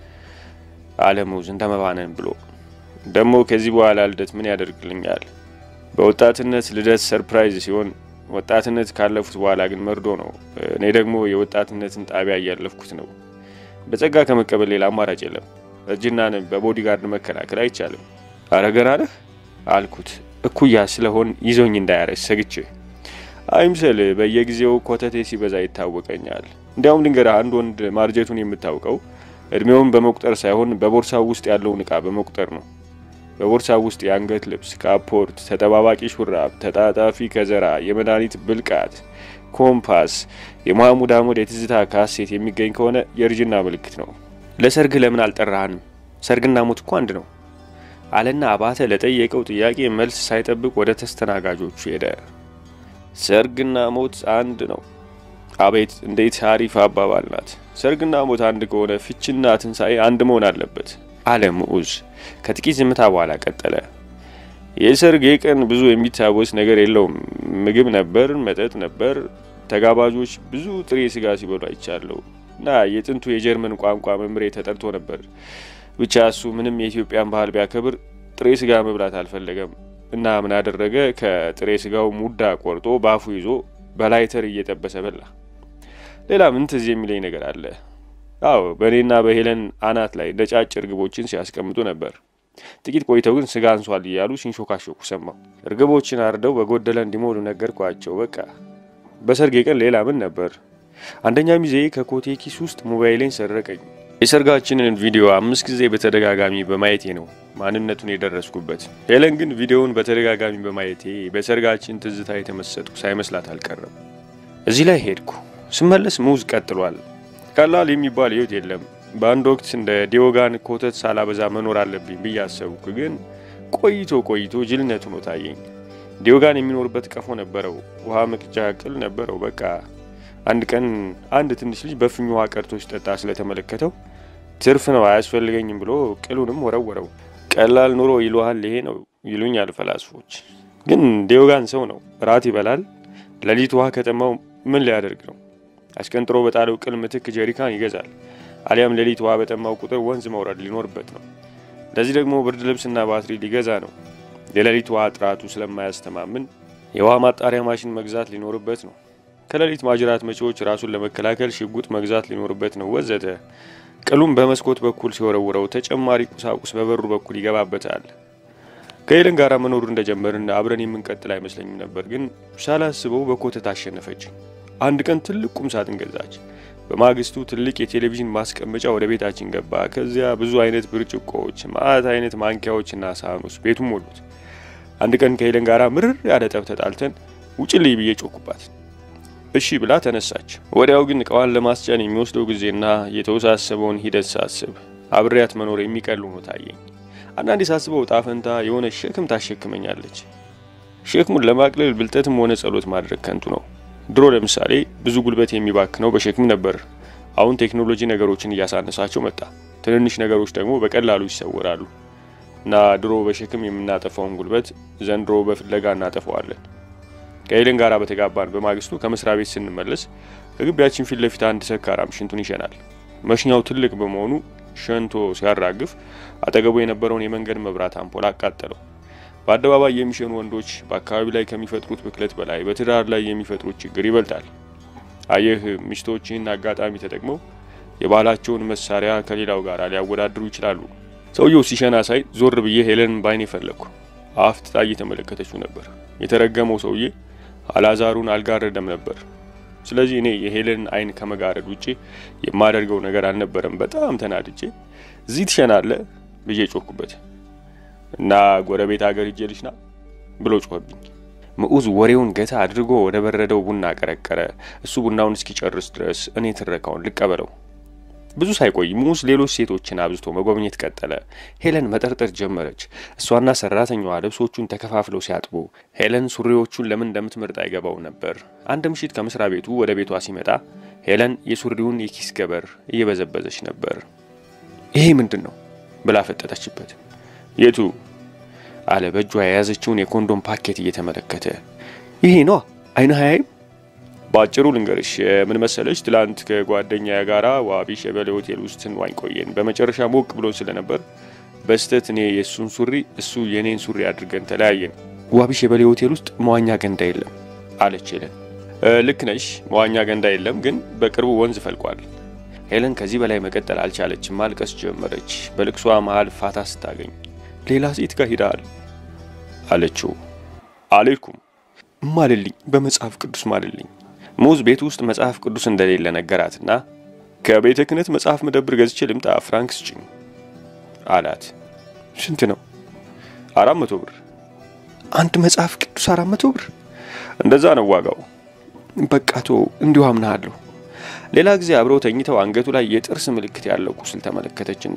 አለ ሙዝ እንደመባነን ብሎ ደግሞ ከዚህ በኋላ ልደት ምን ያደርግልኛል? በወጣትነት ልደት ሰርፕራይዝ ሲሆን ወጣትነት ካለፉት በኋላ ግን መርዶ ነው። እኔ ደግሞ የወጣትነትን ጣቢያ እያለፍኩት ነው። በጸጋ ከመቀበል ሌላ አማራጭ የለም። እርጅናን በቦዲጋርድ መከላከል አይቻልም። አረ ገና ነህ አልኩት እኩያ ስለሆን ይዞኝ እንዳያረስ ሰግቼ አይምሰል በየጊዜው ኮተቴ ሲበዛ ይታወቀኛል። እንዲያውም ልንገርህ፣ አንድ ወንድ ማርጀቱን የምታውቀው እድሜውን በመቁጠር ሳይሆን በቦርሳው ውስጥ ያለውን እቃ በመቁጠር ነው። በቦርሳው ውስጥ የአንገት ልብስ፣ ካፖርት፣ ተጠባባቂ ሹራብ፣ ተጣጣፊ ከዘራ፣ የመድኃኒት ብልቃት፣ ኮምፓስ፣ የማህሙድ አህመድ የትዝታ ካሴት የሚገኝ ከሆነ የእርጅና ምልክት ነው። ለሰርግ ለምን አልጠራህንም? ሰርግና ሞት እኮ አንድ ነው አለና አባተ ለጠየቀው ጥያቄ መልስ ሳይጠብቅ ወደ ተስተናጋጆቹ ሄደ። ሰርግና ሞት አንድ ነው። አቤት እንዴት አሪፍ አባባል ናት! ሰርግና ሞት አንድ ከሆነ ፍችና ትንሣኤ አንድ መሆን አለበት አለ ምዑዝ። ከጥቂት ዝምታ በኋላ ቀጠለ። የሰርግ ቀን ብዙ የሚታወስ ነገር የለውም። ምግብ ነበር፣ መጠጥ ነበር። ተጋባዦች ብዙ ጥሬ ስጋ ሲበሉ አይቻለሁ እና የጥንቱ የጀርመን ቋንቋ መምሬ ተጠርቶ ነበር። ብቻ እሱ ምንም የኢትዮጵያን ባህል ቢያከብር ጥሬ ስጋ መብላት አልፈለገም እና ምን አደረገ? ከጥሬ ስጋው ሙዳ ቆርጦ ባፉ ይዞ በላይተር እየጠበሰ በላ። ሌላ ምን ትዝ የሚለኝ ነገር አለ? አዎ በእኔና በሄለን አናት ላይ ነጫጭ እርግቦችን ሲያስቀምጡ ነበር። ጥቂት ቆይተው ግን ስጋ አንሷል እያሉ ሲንሾካሾኩ ሰማሁ። እርግቦችን አርደው በጎደለ እንዲሞሉ ነገርኳቸው። በቃ በሰርጌ ቀን ሌላ ምን ነበር? አንደኛ ሚዜ ከኮቴ ኪስ ውስጥ ሞባይሌን ሰረቀኝ። የሰርጋችንን ቪዲዮ አምስት ጊዜ በተደጋጋሚ በማየቴ ነው ማንነቱን የደረስኩበት። ሄለን ግን ቪዲዮውን በተደጋጋሚ በማየቴ በሰርጋችን ትዝታ የተመሰጥኩ ሳይመስላት አልቀረም። እዚህ ላይ ሄድኩ። ስመለስ ሙዝ ቀጥሏል። ቀላል የሚባል ህይወት የለም። በአንድ ወቅት እንደ ዲዮጋን ኮተት ሳላበዛ መኖር አለብኝ ብዬ አሰብኩ። ግን ቆይቶ ቆይቶ ጅልነት ሆኖ ታየኝ። ዲዮጋን የሚኖርበት ቀፎ ነበረው፣ ውሃ መቅጃ ቅል ነበረው። በቃ አንድ ቀን አንድ ትንሽ ልጅ በፍኝ ውሃ ቀድቶ ሲጠጣ ስለተመለከተው ትርፍ ነው አያስፈልገኝም ብሎ ቅሉንም ወረወረው። ቀላል ኑሮ ይሉሃል ይሄ ነው ይሉኛል ፈላስፎች። ግን ዲዮጋን ሰው ነው፣ ራት ይበላል። ሌሊት ውሃ ከጠማው ምን ሊያደርግ ነው? አሽቀንጥሮ በጣለው ቅል ምትክ ጀሪካን ይገዛል። አሊያም ሌሊት ውሃ በጠማው ቁጥር ወንዝ መውረድ ሊኖርበት ነው። ለዚህ ደግሞ ብርድ ልብስና ባትሪ ሊገዛ ነው። የሌሊት ውሃ ጥራቱ ስለማያስተማምን የውሃ ማጣሪያ ማሽን መግዛት ሊኖርበት ነው። ከሌሊት ማጅራት መጪዎች ራሱን ለመከላከል ሽጉጥ መግዛት ሊኖርበት ነው፣ ወዘተ። ቅሉም በመስኮት በኩል ሲወረውረው ተጨማሪ ቁሳቁስ በበሩ በኩል ይገባበታል። ከሄለን ጋር መኖሩ እንደጀመርን አብረን የምንቀጥል አይመስለኝም ነበር፣ ግን ሳላስበው በኮተት አሸነፈች። አንድ ቀን ትልቅ ቁም ሳጥን ገዛች። በማግስቱ ትልቅ የቴሌቪዥን ማስቀመጫ ወደ ቤታችን ገባ። ከዚያ ብዙ አይነት ብርጭቆዎች፣ ማአት አይነት ማንኪያዎችና ሳህኖች ቤቱን ሞሉት። አንድ ቀን ከሄለን ጋር ምርር ያለ ጠብ ተጣልተን ውጭልኝ ብዬ ጮኩባት። እሺ ብላ ተነሳች። ወዲያው ግን እቃዋን ለማስጫን የሚወስደው ጊዜና የተወሳሰበውን ሂደት ሳስብ አብሬያት መኖር የሚቀል ሆኖ ታየኝ። አንዳንዴ ሳስበው ዕጣ ፈንታ የሆነ ሸክም ታሸክመኛለች። ሸክሙን ለማቅለል ብልጠትም ሆነ ጸሎት ማድረግ ከንቱ ነው። ድሮ ለምሳሌ ብዙ ጉልበት የሚባክነው በሸክም ነበር። አሁን ቴክኖሎጂ ነገሮችን እያሳነሳቸው መጣ። ትንንሽ ነገሮች ደግሞ በቀላሉ ይሰወራሉ እና ድሮ በሸክም የምናጠፋውን ጉልበት ዘንድሮ በፍለጋ እናጠፋዋለን። ከሄለን ጋር በተጋባን በማግስቱ ከመስሪያ ቤት ስንመለስ ከግቢያችን ፊት ለፊት አንድ ሰካራም ሽንቱን ይሸናል። መሽኛው ትልቅ በመሆኑ ሸንቶ ሲያራግፍ አጠገቡ የነበረውን የመንገድ መብራት አምፖል አቃጠለው። በአደባባይ የሚሸኑ ወንዶች በአካባቢ ላይ ከሚፈጥሩት ብክለት በላይ በትዳር ላይ የሚፈጥሩት ችግር ይበልጣል። አየህ፣ ሚስቶች ይህን አጋጣሚ ተጠቅመው የባህላቸውን መሳሪያ ከሌላው ጋር ሊያወዳድሩ ይችላሉ። ሰውየው ሲሸና ሳይ ዞር ብዬ ሄለንን ባይኔ ፈለግኩ። አፍጥጣ እየተመለከተችው ነበር። የተረገመው ሰውዬ አላዛሩን አልጋረደም ነበር። ስለዚህ እኔ የሄለንን አይን ከመጋረድ ውጪ የማደርገው ነገር አልነበረም። በጣም ተናድጄ እዚህ ትሸናለ ብዬ ጮኩበት እና ጎረቤት ሀገር ሂጄ ልሽና ብሎ ጮኸብኝ። ምዑዝ ወሬውን ገታ አድርጎ ወደ በረደው ቡና ቀረቀረ። እሱ ቡናውን እስኪጨርስ ድረስ እኔ ትረካውን ልቀበለው። ብዙ ሳይቆይ ሙዝ ሌሎች ሴቶችን አብዝቶ መጎብኘት ቀጠለ። ሄለን መጠርጠር ጀመረች። እሷና ሰራተኛዋ ልብሶቹን ተከፋፍለው ሲያጥቡ ሄለን ሱሪዎቹን ለምን እንደምትመርጥ አይገባው ነበር። አንድ ምሽት ከመስሪያ ቤቱ ወደ ቤቷ ሲመጣ ሄለን የሱሪውን የኪስ ገበር እየበዘበዘች ነበር። ይሄ ምንድን ነው ብላ ፈጠጠችበት። የቱ አለ በእጇ የያዘችውን የኮንዶም ፓኬት እየተመለከተ። ይሄ ነዋ አይነ ሀያይም በአጭሩ ልንገርሽ፣ ምን መሰለሽ፣ ትላንት ከጓደኛ ጋራ ዋቢ ሸበሌ ሆቴል ውስጥ ስንዋኝ ቆየን። በመጨረሻ ሞቅ ብሎ ስለነበር በስተት እኔ የእሱን ሱሪ እሱ የኔን ሱሪ አድርገን ተለያየን። ዋቢ ሸበሌ ሆቴል ውስጥ መዋኛ ገንዳ የለም አለች ሄለን። ልክ ነሽ፣ መዋኛ ገንዳ የለም፣ ግን በቅርቡ ወንዝ ፈልቋል። ሄለን ከዚህ በላይ መቀጠል አልቻለችም፣ ማልቀስ ጀመረች። በልቅሷ መሀል ፋታ ስታገኝ ሌላ ሴት ጋር ሂደሃል አለችው። አልልኩም፣ ማልልኝ፣ በመጽሐፍ ቅዱስ ማልልኝ ሙዝ ቤት ውስጥ መጽሐፍ ቅዱስ እንደሌለ ነገራትና ከቤተ ክህነት መጽሐፍ መደብር ገዝቼ ልምጣ ፍራንክ ስጭኝ አላት። ስንት ነው? አራት መቶ ብር። አንድ መጽሐፍ ቅዱስ አራት መቶ ብር? እንደዛ ነው ዋጋው። በቃቶ እንዲሁ አምናሃለሁ። ሌላ ጊዜ አብረው ተኝተው አንገቱ ላይ የጥርስ ምልክት ያለው ቁስል ተመለከተችና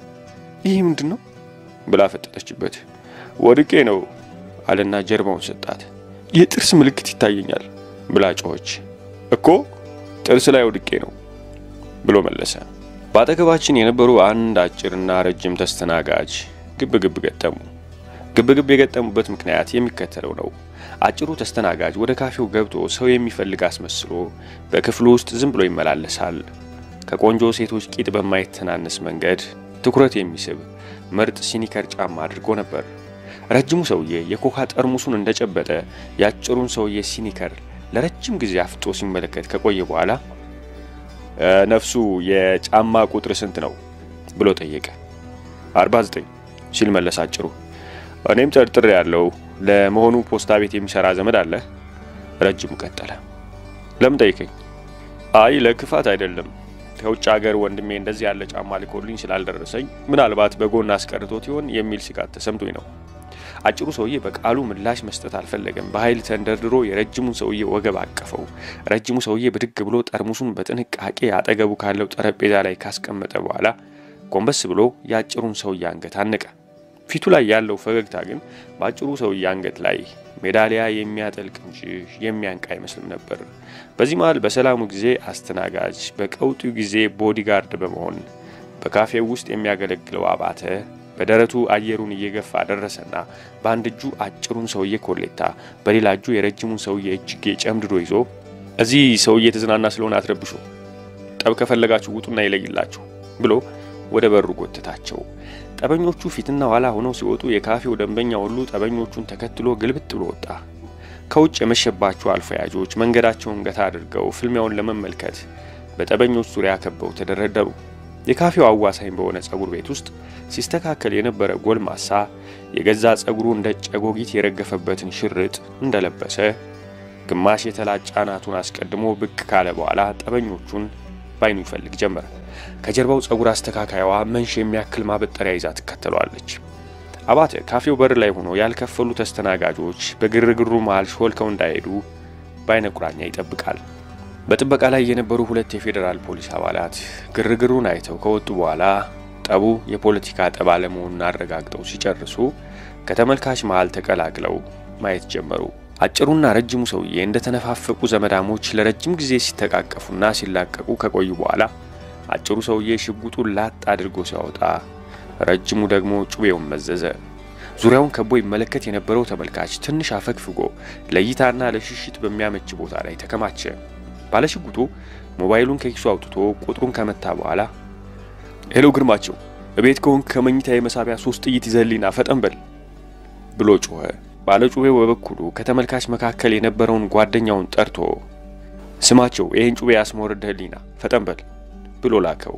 ይህ ምንድን ነው ብላ ፈጠጠችበት። ወድቄ ነው አለና ጀርባውን ሰጣት። የጥርስ ምልክት ይታየኛል ብላ ጮኸች። እኮ ጥርስ ላይ ወድቄ ነው ብሎ መለሰ። በአጠገባችን የነበሩ አንድ አጭርና ረጅም ተስተናጋጅ ግብ ግብ ገጠሙ። ግብ ግብ የገጠሙበት ምክንያት የሚከተለው ነው። አጭሩ ተስተናጋጅ ወደ ካፌው ገብቶ ሰው የሚፈልግ አስመስሎ በክፍሉ ውስጥ ዝም ብሎ ይመላለሳል። ከቆንጆ ሴቶች ቂጥ በማይተናነስ መንገድ ትኩረት የሚስብ ምርጥ ሲኒከር ጫማ አድርጎ ነበር። ረጅሙ ሰውዬ የኮካ ጠርሙሱን እንደጨበጠ የአጭሩን ሰውዬ ሲኒከር ለረጅም ጊዜ አፍጦ ሲመለከት ከቆየ በኋላ ነፍሱ የጫማ ቁጥር ስንት ነው ብሎ ጠየቀ። 49 ሲል መለስ አጭሩ። እኔም ጠርጥሬ ያለው ለመሆኑ ፖስታ ቤት የሚሰራ ዘመድ አለ? ረጅሙ ቀጠለ። ለምን ጠይቀኝ? አይ ለክፋት አይደለም። ከውጭ ሀገር ወንድሜ እንደዚህ ያለ ጫማ ልኮልኝ ስላልደረሰኝ ምናልባት በጎን አስቀርቶት ይሆን የሚል ስጋት ተሰምቶኝ ነው። አጭሩ ሰውዬ በቃሉ ምላሽ መስጠት አልፈለገም። በኃይል ተንደርድሮ የረጅሙን ሰውዬ ወገብ አቀፈው። ረጅሙ ሰውዬ ብድግ ብሎ ጠርሙሱን በጥንቃቄ አጠገቡ ካለው ጠረጴዛ ላይ ካስቀመጠ በኋላ ጎንበስ ብሎ የአጭሩን ሰውዬ አንገት አነቀ። ፊቱ ላይ ያለው ፈገግታ ግን በአጭሩ ሰውዬ አንገት ላይ ሜዳሊያ የሚያጠልቅ እንጂ የሚያንቅ አይመስልም ነበር። በዚህ መሃል በሰላሙ ጊዜ አስተናጋጅ፣ በቀውጢው ጊዜ ቦዲጋርድ በመሆን በካፌው ውስጥ የሚያገለግለው አባተ በደረቱ አየሩን እየገፋ ደረሰና በአንድ እጁ አጭሩን ሰውዬ ኮሌታ፣ በሌላ እጁ የረጅሙን ሰውዬ እጅጌ ጨምድዶ ይዞ እዚህ ሰውዬ የተዝናና ስለሆነ አትረብሹ፣ ጠብ ከፈለጋችሁ ውጡና ይለይላችሁ ብሎ ወደ በሩ ጎተታቸው። ጠበኞቹ ፊትና ኋላ ሆነው ሲወጡ የካፌው ደንበኛ ሁሉ ጠበኞቹን ተከትሎ ግልብጥ ብሎ ወጣ። ከውጭ የመሸባቸው አልፈያጆች መንገዳቸውን ገታ አድርገው ፍልሚያውን ለመመልከት በጠበኞች ዙሪያ ከበው ተደረደሩ። የካፌው አዋሳኝ በሆነ ጸጉር ቤት ውስጥ ሲስተካከል የነበረ ጎልማሳ የገዛ ጸጉሩ እንደ ጨጎጊት የረገፈበትን ሽርጥ እንደለበሰ ግማሽ የተላጫ አናቱን አስቀድሞ ብቅ ካለ በኋላ ጠበኞቹን ባይኑ ይፈልግ ጀመረ። ከጀርባው ጸጉር አስተካካይዋ መንሽ የሚያክል ማበጠሪያ ይዛ ትከተለዋለች። አባተ ካፌው በር ላይ ሆኖ ያልከፈሉ ተስተናጋጆች በግርግሩ መሃል ሾልከው እንዳይሄዱ በአይነ ቁራኛ ይጠብቃል። በጥበቃ ላይ የነበሩ ሁለት የፌዴራል ፖሊስ አባላት ግርግሩን አይተው ከወጡ በኋላ ጠቡ የፖለቲካ ጠብ አለመሆኑን አረጋግጠው ሲጨርሱ ከተመልካች መሃል ተቀላቅለው ማየት ጀመሩ። አጭሩና ረጅሙ ሰውዬ እንደተነፋፈቁ ዘመዳሞች ለረጅም ጊዜ ሲተቃቀፉና ሲላቀቁ ከቆዩ በኋላ አጭሩ ሰውዬ ሽጉጡን ላጥ አድርጎ ሲያወጣ፣ ረጅሙ ደግሞ ጩቤውን መዘዘ። ዙሪያውን ከቦ ይመለከት የነበረው ተመልካች ትንሽ አፈግፍጎ ለእይታና ለሽሽት በሚያመች ቦታ ላይ ተከማቸ። ባለሽጉጡ ሞባይሉን ከኪሱ አውጥቶ ቁጥሩን ከመታ በኋላ ሄሎ ግርማቸው፣ እቤት ከሆንክ ከመኝታ የመሳቢያ ሶስት ጥይት ይዘህልኝና ፈጠን በል ብሎ ጮኸ። ባለጩቤው በበኩሉ ከተመልካች መካከል የነበረውን ጓደኛውን ጠርቶ ስማቸው ይህን ጩቤ ያስመወርድህልኝና ፈጠን በል ብሎ ላከው።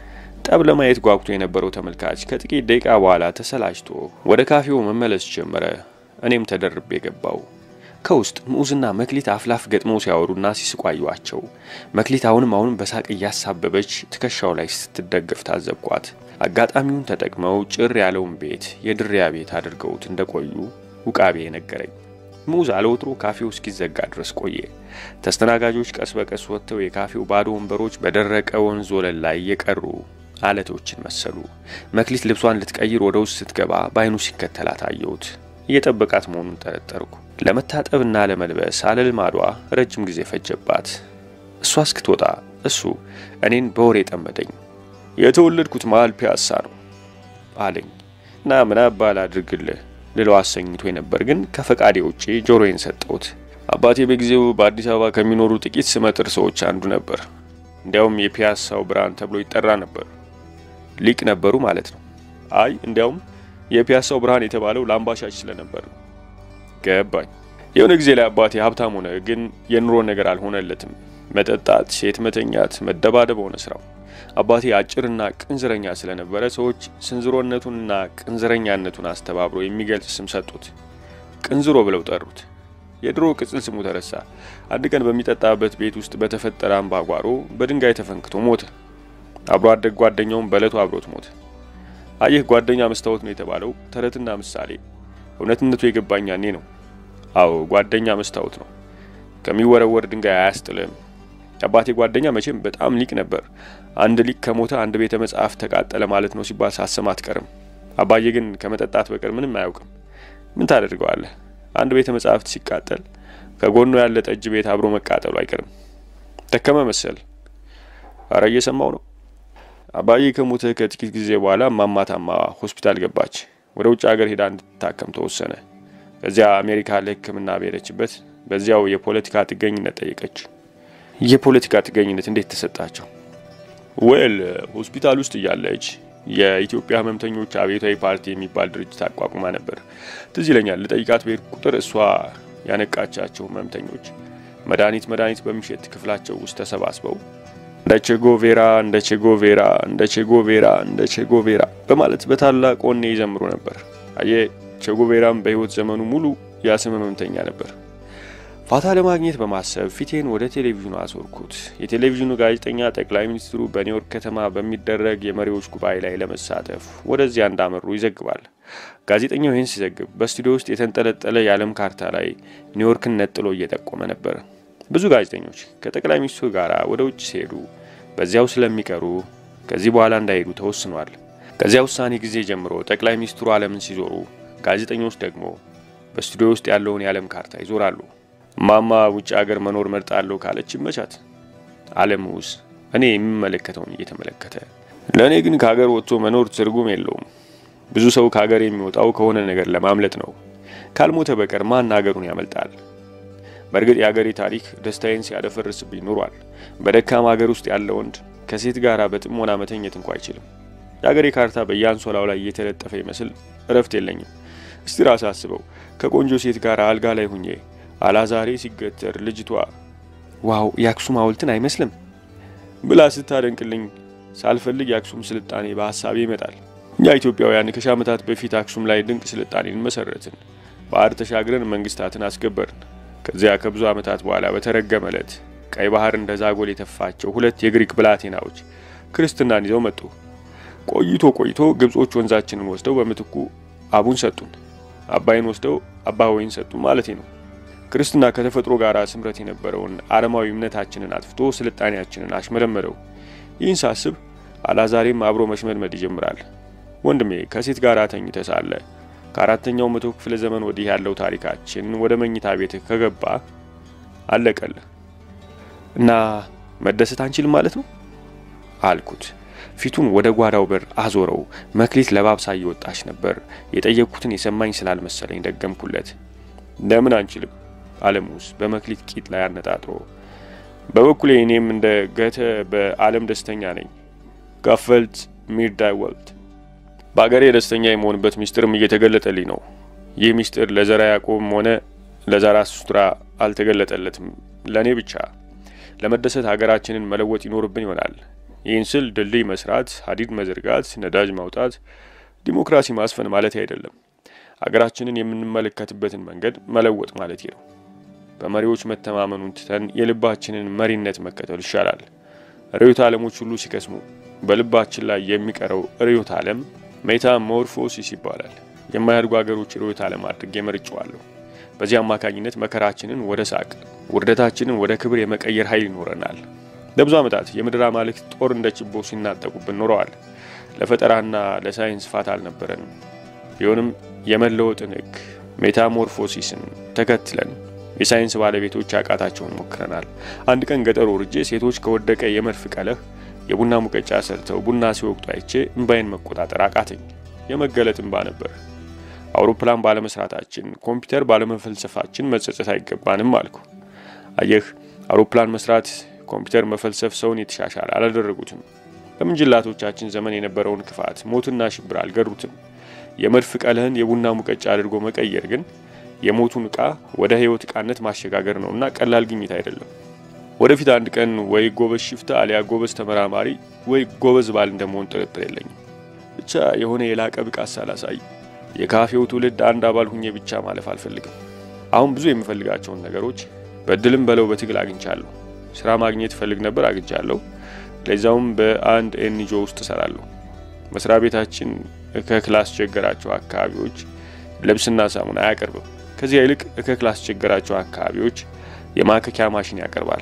ጠብ ለማየት ጓጉቶ የነበረው ተመልካች ከጥቂት ደቂቃ በኋላ ተሰላችቶ ወደ ካፌው መመለስ ጀመረ። እኔም ተደርቤ ገባው። ከውስጥ ምዑዝና መክሊት አፍላፍ ገጥመው ሲያወሩና ሲስቁ አየኋቸው። መክሊት አሁንም አሁንም በሳቅ እያሳበበች ትከሻው ላይ ስትደገፍ ታዘብኳት። አጋጣሚውን ተጠቅመው ጭር ያለውን ቤት የድሪያ ቤት አድርገውት እንደቆዩ ውቃቤ ነገረኝ። ምዑዝ አለወትሮ ካፌው እስኪዘጋ ድረስ ቆየ። ተስተናጋጆች ቀስ በቀስ ወጥተው የካፌው ባዶ ወንበሮች በደረቀ ወንዝ ወለል ላይ የቀሩ አለቶችን መሰሉ። መክሊት ልብሷን ልትቀይር ወደ ውስጥ ስትገባ በዓይኑ ሲከተላት አየሁት። እየጠበቃት መሆኑን ጠረጠርኩ። ለመታጠብና ለመልበስ አለልማዷ ረጅም ጊዜ ፈጀባት። እሷ እስክትወጣ እሱ እኔን በወሬ ጠመደኝ። የተወለድኩት መሀል ፒያሳ ነው አለኝ እና ምን አባል አድርግልህ ልለው አሰኝቶ ነበር፣ ግን ከፈቃዴ ውጪ ጆሮዬን ሰጠሁት። አባቴ በጊዜው በአዲስ አበባ ከሚኖሩ ጥቂት ስመጥር ሰዎች አንዱ ነበር። እንዲያውም የፒያሳው ብርሃን ተብሎ ይጠራ ነበር። ሊቅ ነበሩ ማለት ነው። አይ እንዲያውም የፒያሳው ብርሃን የተባለው ለአምባሻች ስለነበር ነው። ገባኝ። የሆነ ጊዜ ላይ አባቴ ሀብታም ሆነ፣ ግን የኑሮ ነገር አልሆነለትም። መጠጣት፣ ሴት መተኛት፣ መደባደብ ሆነ ስራው። አባቴ አጭርና ቅንዝረኛ ስለነበረ ሰዎች ስንዝሮነቱንና ቅንዝረኛነቱን አስተባብሮ የሚገልጽ ስም ሰጡት። ቅንዝሮ ብለው ጠሩት። የድሮ ቅጽል ስሙ ተረሳ። አንድ ቀን በሚጠጣበት ቤት ውስጥ በተፈጠረ አምባጓሮ በድንጋይ ተፈንክቶ ሞተ። አብሮ አደግ ጓደኛውም በዕለቱ አብሮት ሞተ። አየህ ጓደኛ መስታወት ነው የተባለው ተረትና ምሳሌ እውነትነቱ የገባኝ ያኔ ነው። አዎ ጓደኛ መስታወት ነው፣ ከሚወረወር ድንጋይ አያስጥልም። የአባቴ ጓደኛ መቼም በጣም ሊቅ ነበር። አንድ ሊቅ ከሞተ አንድ ቤተ መጽሐፍ ተቃጠለ ማለት ነው ሲባል ሳሰማ አትቀርም። አባዬ ግን ከመጠጣት በቀር ምንም አያውቅም። ምን ታደርገዋለህ? አንድ ቤተ መጽሐፍት ሲቃጠል ከጎኑ ያለ ጠጅ ቤት አብሮ መቃጠሉ አይቀርም። ደከመ መሰል። አረ እየሰማው ነው። አባዬ ከሞተ ከጥቂት ጊዜ በኋላ እማማ ታማ ሆስፒታል ገባች። ወደ ውጭ ሀገር ሄዳ እንድትታከም ተወሰነ። ከዚያ አሜሪካ ለሕክምና በሄደችበት በዚያው የፖለቲካ ጥገኝነት ጠየቀች። የፖለቲካ ጥገኝነት እንዴት ተሰጣቸው? ወል ሆስፒታል ውስጥ እያለች የኢትዮጵያ ህመምተኞች አብዮታዊ ፓርቲ የሚባል ድርጅት አቋቁማ ነበር። ትዝ ይለኛል። ልጠይቃት በሄድ ቁጥር እሷ ያነቃቻቸው ህመምተኞች መድኃኒት መድኃኒት በሚሸጥ ክፍላቸው ውስጥ ተሰባስበው እንደ ቼጎቬራ እንደ ቼጎቬራ እንደ ቼጎቬራ እንደ ቼጎቬራ በማለት በታላቅ ወኔ ይዘምሩ ነበር። አየ ቼጎቬራም በህይወት ዘመኑ ሙሉ የስም ህመምተኛ ነበር። ፋታ ለማግኘት በማሰብ ፊቴን ወደ ቴሌቪዥኑ አዞርኩት። የቴሌቪዥኑ ጋዜጠኛ ጠቅላይ ሚኒስትሩ በኒውዮርክ ከተማ በሚደረግ የመሪዎች ጉባኤ ላይ ለመሳተፍ ወደዚያ እንዳመሩ ይዘግባል። ጋዜጠኛው ይህን ሲዘግብ በስቱዲዮ ውስጥ የተንጠለጠለ የዓለም ካርታ ላይ ኒውዮርክን ነጥሎ እየጠቆመ ነበር። ብዙ ጋዜጠኞች ከጠቅላይ ሚኒስትሩ ጋር ወደ ውጭ ሲሄዱ በዚያው ስለሚቀሩ ከዚህ በኋላ እንዳይሄዱ ተወስኗል። ከዚያ ውሳኔ ጊዜ ጀምሮ ጠቅላይ ሚኒስትሩ ዓለምን ሲዞሩ፣ ጋዜጠኞች ደግሞ በስቱዲዮ ውስጥ ያለውን የዓለም ካርታ ይዞራሉ። ማማ ውጭ ሀገር መኖር መርጣለሁ ካለች ይመቻት። ዓለም ውስጥ እኔ የሚመለከተውን እየተመለከተ ለእኔ ግን ከሀገር ወጥቶ መኖር ትርጉም የለውም። ብዙ ሰው ከሀገር የሚወጣው ከሆነ ነገር ለማምለጥ ነው። ካልሞተ በቀር ማን ሀገሩን ያመልጣል? በእርግጥ የሀገሬ ታሪክ ደስታዬን ሲያደፈርስብኝ ኑሯል። በደካማ ሀገር ውስጥ ያለ ወንድ ከሴት ጋር በጥሞና መተኘት እንኳ አይችልም። የሀገሬ ካርታ በየአንሶላው ላይ እየተለጠፈ ይመስል እረፍት የለኝም። እስቲ ራስ አስበው ከቆንጆ ሴት ጋር አልጋ ላይ ሁኜ አላዛሬ ሲገተር ልጅቷ ዋው የአክሱም ሐውልትን አይመስልም ብላ ስታደንቅልኝ ሳልፈልግ የአክሱም ስልጣኔ በሀሳቤ ይመጣል። እኛ ኢትዮጵያውያን ከሺህ ዓመታት በፊት አክሱም ላይ ድንቅ ስልጣኔን መሰረትን። ባህር ተሻግረን መንግስታትን አስገበርን። ከዚያ ከብዙ ዓመታት በኋላ በተረገመ ዕለት ቀይ ባህር እንደ ዛጎል የተፋቸው ሁለት የግሪክ ብላቴናዎች ክርስትናን ይዘው መጡ። ቆይቶ ቆይቶ ግብጾች ወንዛችንን ወስደው በምትኩ አቡን ሰጡን። አባይን ወስደው አባ ሆይን ሰጡን ማለቴ ነው። ክርስትና ከተፈጥሮ ጋር ስምረት የነበረውን አረማዊ እምነታችንን አጥፍቶ ስልጣኔያችንን አሽመለመደው። ይህን ሳስብ አላዛሬም አብሮ መሽመድመድ ይጀምራል። ወንድሜ ከሴት ጋር ተኝተ ሳለ ከአራተኛው መቶ ክፍለ ዘመን ወዲህ ያለው ታሪካችን ወደ መኝታ ቤት ከገባ አለቀል እና መደሰት አንችልም ማለት ነው አልኩት። ፊቱን ወደ ጓዳው በር አዞረው። መክሊት ለባብሳ እየወጣች ነበር። የጠየቅኩትን የሰማኝ ስላልመሰለኝ ደገምኩለት። ለምን አንችልም? አለሙስ በመክሊት ቂጥ ላይ አነጣጥሮ በበኩሌ እኔም እንደ ገተ በዓለም ደስተኛ ነኝ። ጋፈልት ሚርዳ ወልድ። በአገሬ ደስተኛ የመሆንበት ሚስጥርም እየተገለጠልኝ ነው። ይህ ሚስጥር ለዘራ ያዕቆብም ሆነ ለዛራቱስትራ አልተገለጠለትም፣ ለእኔ ብቻ። ለመደሰት ሀገራችንን መለወጥ ይኖርብን ይሆናል። ይህን ስል ድልድይ መስራት፣ ሀዲድ መዘርጋት፣ ነዳጅ ማውጣት፣ ዲሞክራሲ ማስፈን ማለት አይደለም። ሀገራችንን የምንመለከትበትን መንገድ መለወጥ ማለት ነው። በመሪዎች መተማመኑን ትተን የልባችንን መሪነት መከተል ይሻላል። ርዕዮተ ዓለሞች ሁሉ ሲከስሙ በልባችን ላይ የሚቀረው ርዕዮተ ዓለም ሜታሞርፎሲስ ይባላል። የማያድጉ ሀገሮች ርዕዮተ ዓለም አድርጌ መርጬዋለሁ። በዚህ አማካኝነት መከራችንን ወደ ሳቅ፣ ውርደታችንን ወደ ክብር የመቀየር ኃይል ይኖረናል። ለብዙ ዓመታት የምድር አማልክት ጦር እንደ ችቦ ሲናጠቁብን ኖረዋል። ለፈጠራና ለሳይንስ ፋታ አልነበረንም። ቢሆንም የመለወጥን ሕግ ሜታሞርፎሲስን ተከትለን የሳይንስ ባለቤቶች ያቃታቸውን ሞክረናል። አንድ ቀን ገጠር ወርጄ ሴቶች ከወደቀ የመድፍ ቀለህ የቡና ሙቀጫ ሰርተው ቡና ሲወቅጡ አይቼ እምባይን መቆጣጠር አቃተኝ። የመገለጥ እምባ ነበር። አውሮፕላን ባለመስራታችን፣ ኮምፒውተር ባለመፈልሰፋችን መጸጸት አይገባንም አልኩ። አየህ፣ አውሮፕላን መስራት፣ ኮምፒውተር መፈልሰፍ ሰውን የተሻሻለ አላደረጉትም። በምንጅላቶቻችን ዘመን የነበረውን ክፋት፣ ሞትና ሽብር አልገሩትም። የመድፍ ቀለህን የቡና ሙቀጫ አድርጎ መቀየር ግን የሞቱን ዕቃ ወደ ሕይወት ዕቃነት ማሸጋገር ነውና ቀላል ግኝት አይደለም። ወደፊት አንድ ቀን ወይ ጎበዝ ሽፍታ አሊያ ጎበዝ ተመራማሪ ወይ ጎበዝ ባል እንደመሆን ጥርጥር የለኝም። ብቻ የሆነ የላቀ ብቃት ሳላሳይ የካፌው ትውልድ አንድ አባል ሁኜ ብቻ ማለፍ አልፈልግም። አሁን ብዙ የምፈልጋቸውን ነገሮች በድልም በለው በትግል አግኝቻለሁ። ስራ ማግኘት እፈልግ ነበር፣ አግኝቻለሁ። ለዛውም በአንድ ኤንጂኦ ውስጥ እሰራለሁ። መስሪያ ቤታችን እከክ ላስቸገራቸው አካባቢዎች ልብስና ሳሙና አያቀርብም። ከዚያ ይልቅ እከክ ላስቸገራቸው አካባቢዎች የማከኪያ ማሽን ያቀርባል።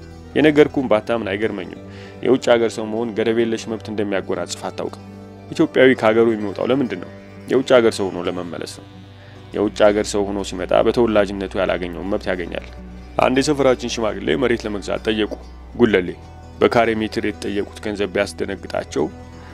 የነገርኩም ባታምን አይገርመኝም። የውጭ ሀገር ሰው መሆን ገደብ የለሽ መብት እንደሚያጎናጽፍ አታውቅም። ኢትዮጵያዊ ከሀገሩ የሚወጣው ለምንድን ነው? የውጭ ሀገር ሰው ሆኖ ለመመለስ ነው። የውጭ ሀገር ሰው ሆኖ ሲመጣ በተወላጅነቱ ያላገኘውን መብት ያገኛል። አንድ የሰፈራችን ሽማግሌ መሬት ለመግዛት ጠየቁ። ጉለሌ በካሬ ሜትር የተጠየቁት ገንዘብ ቢያስደነግጣቸው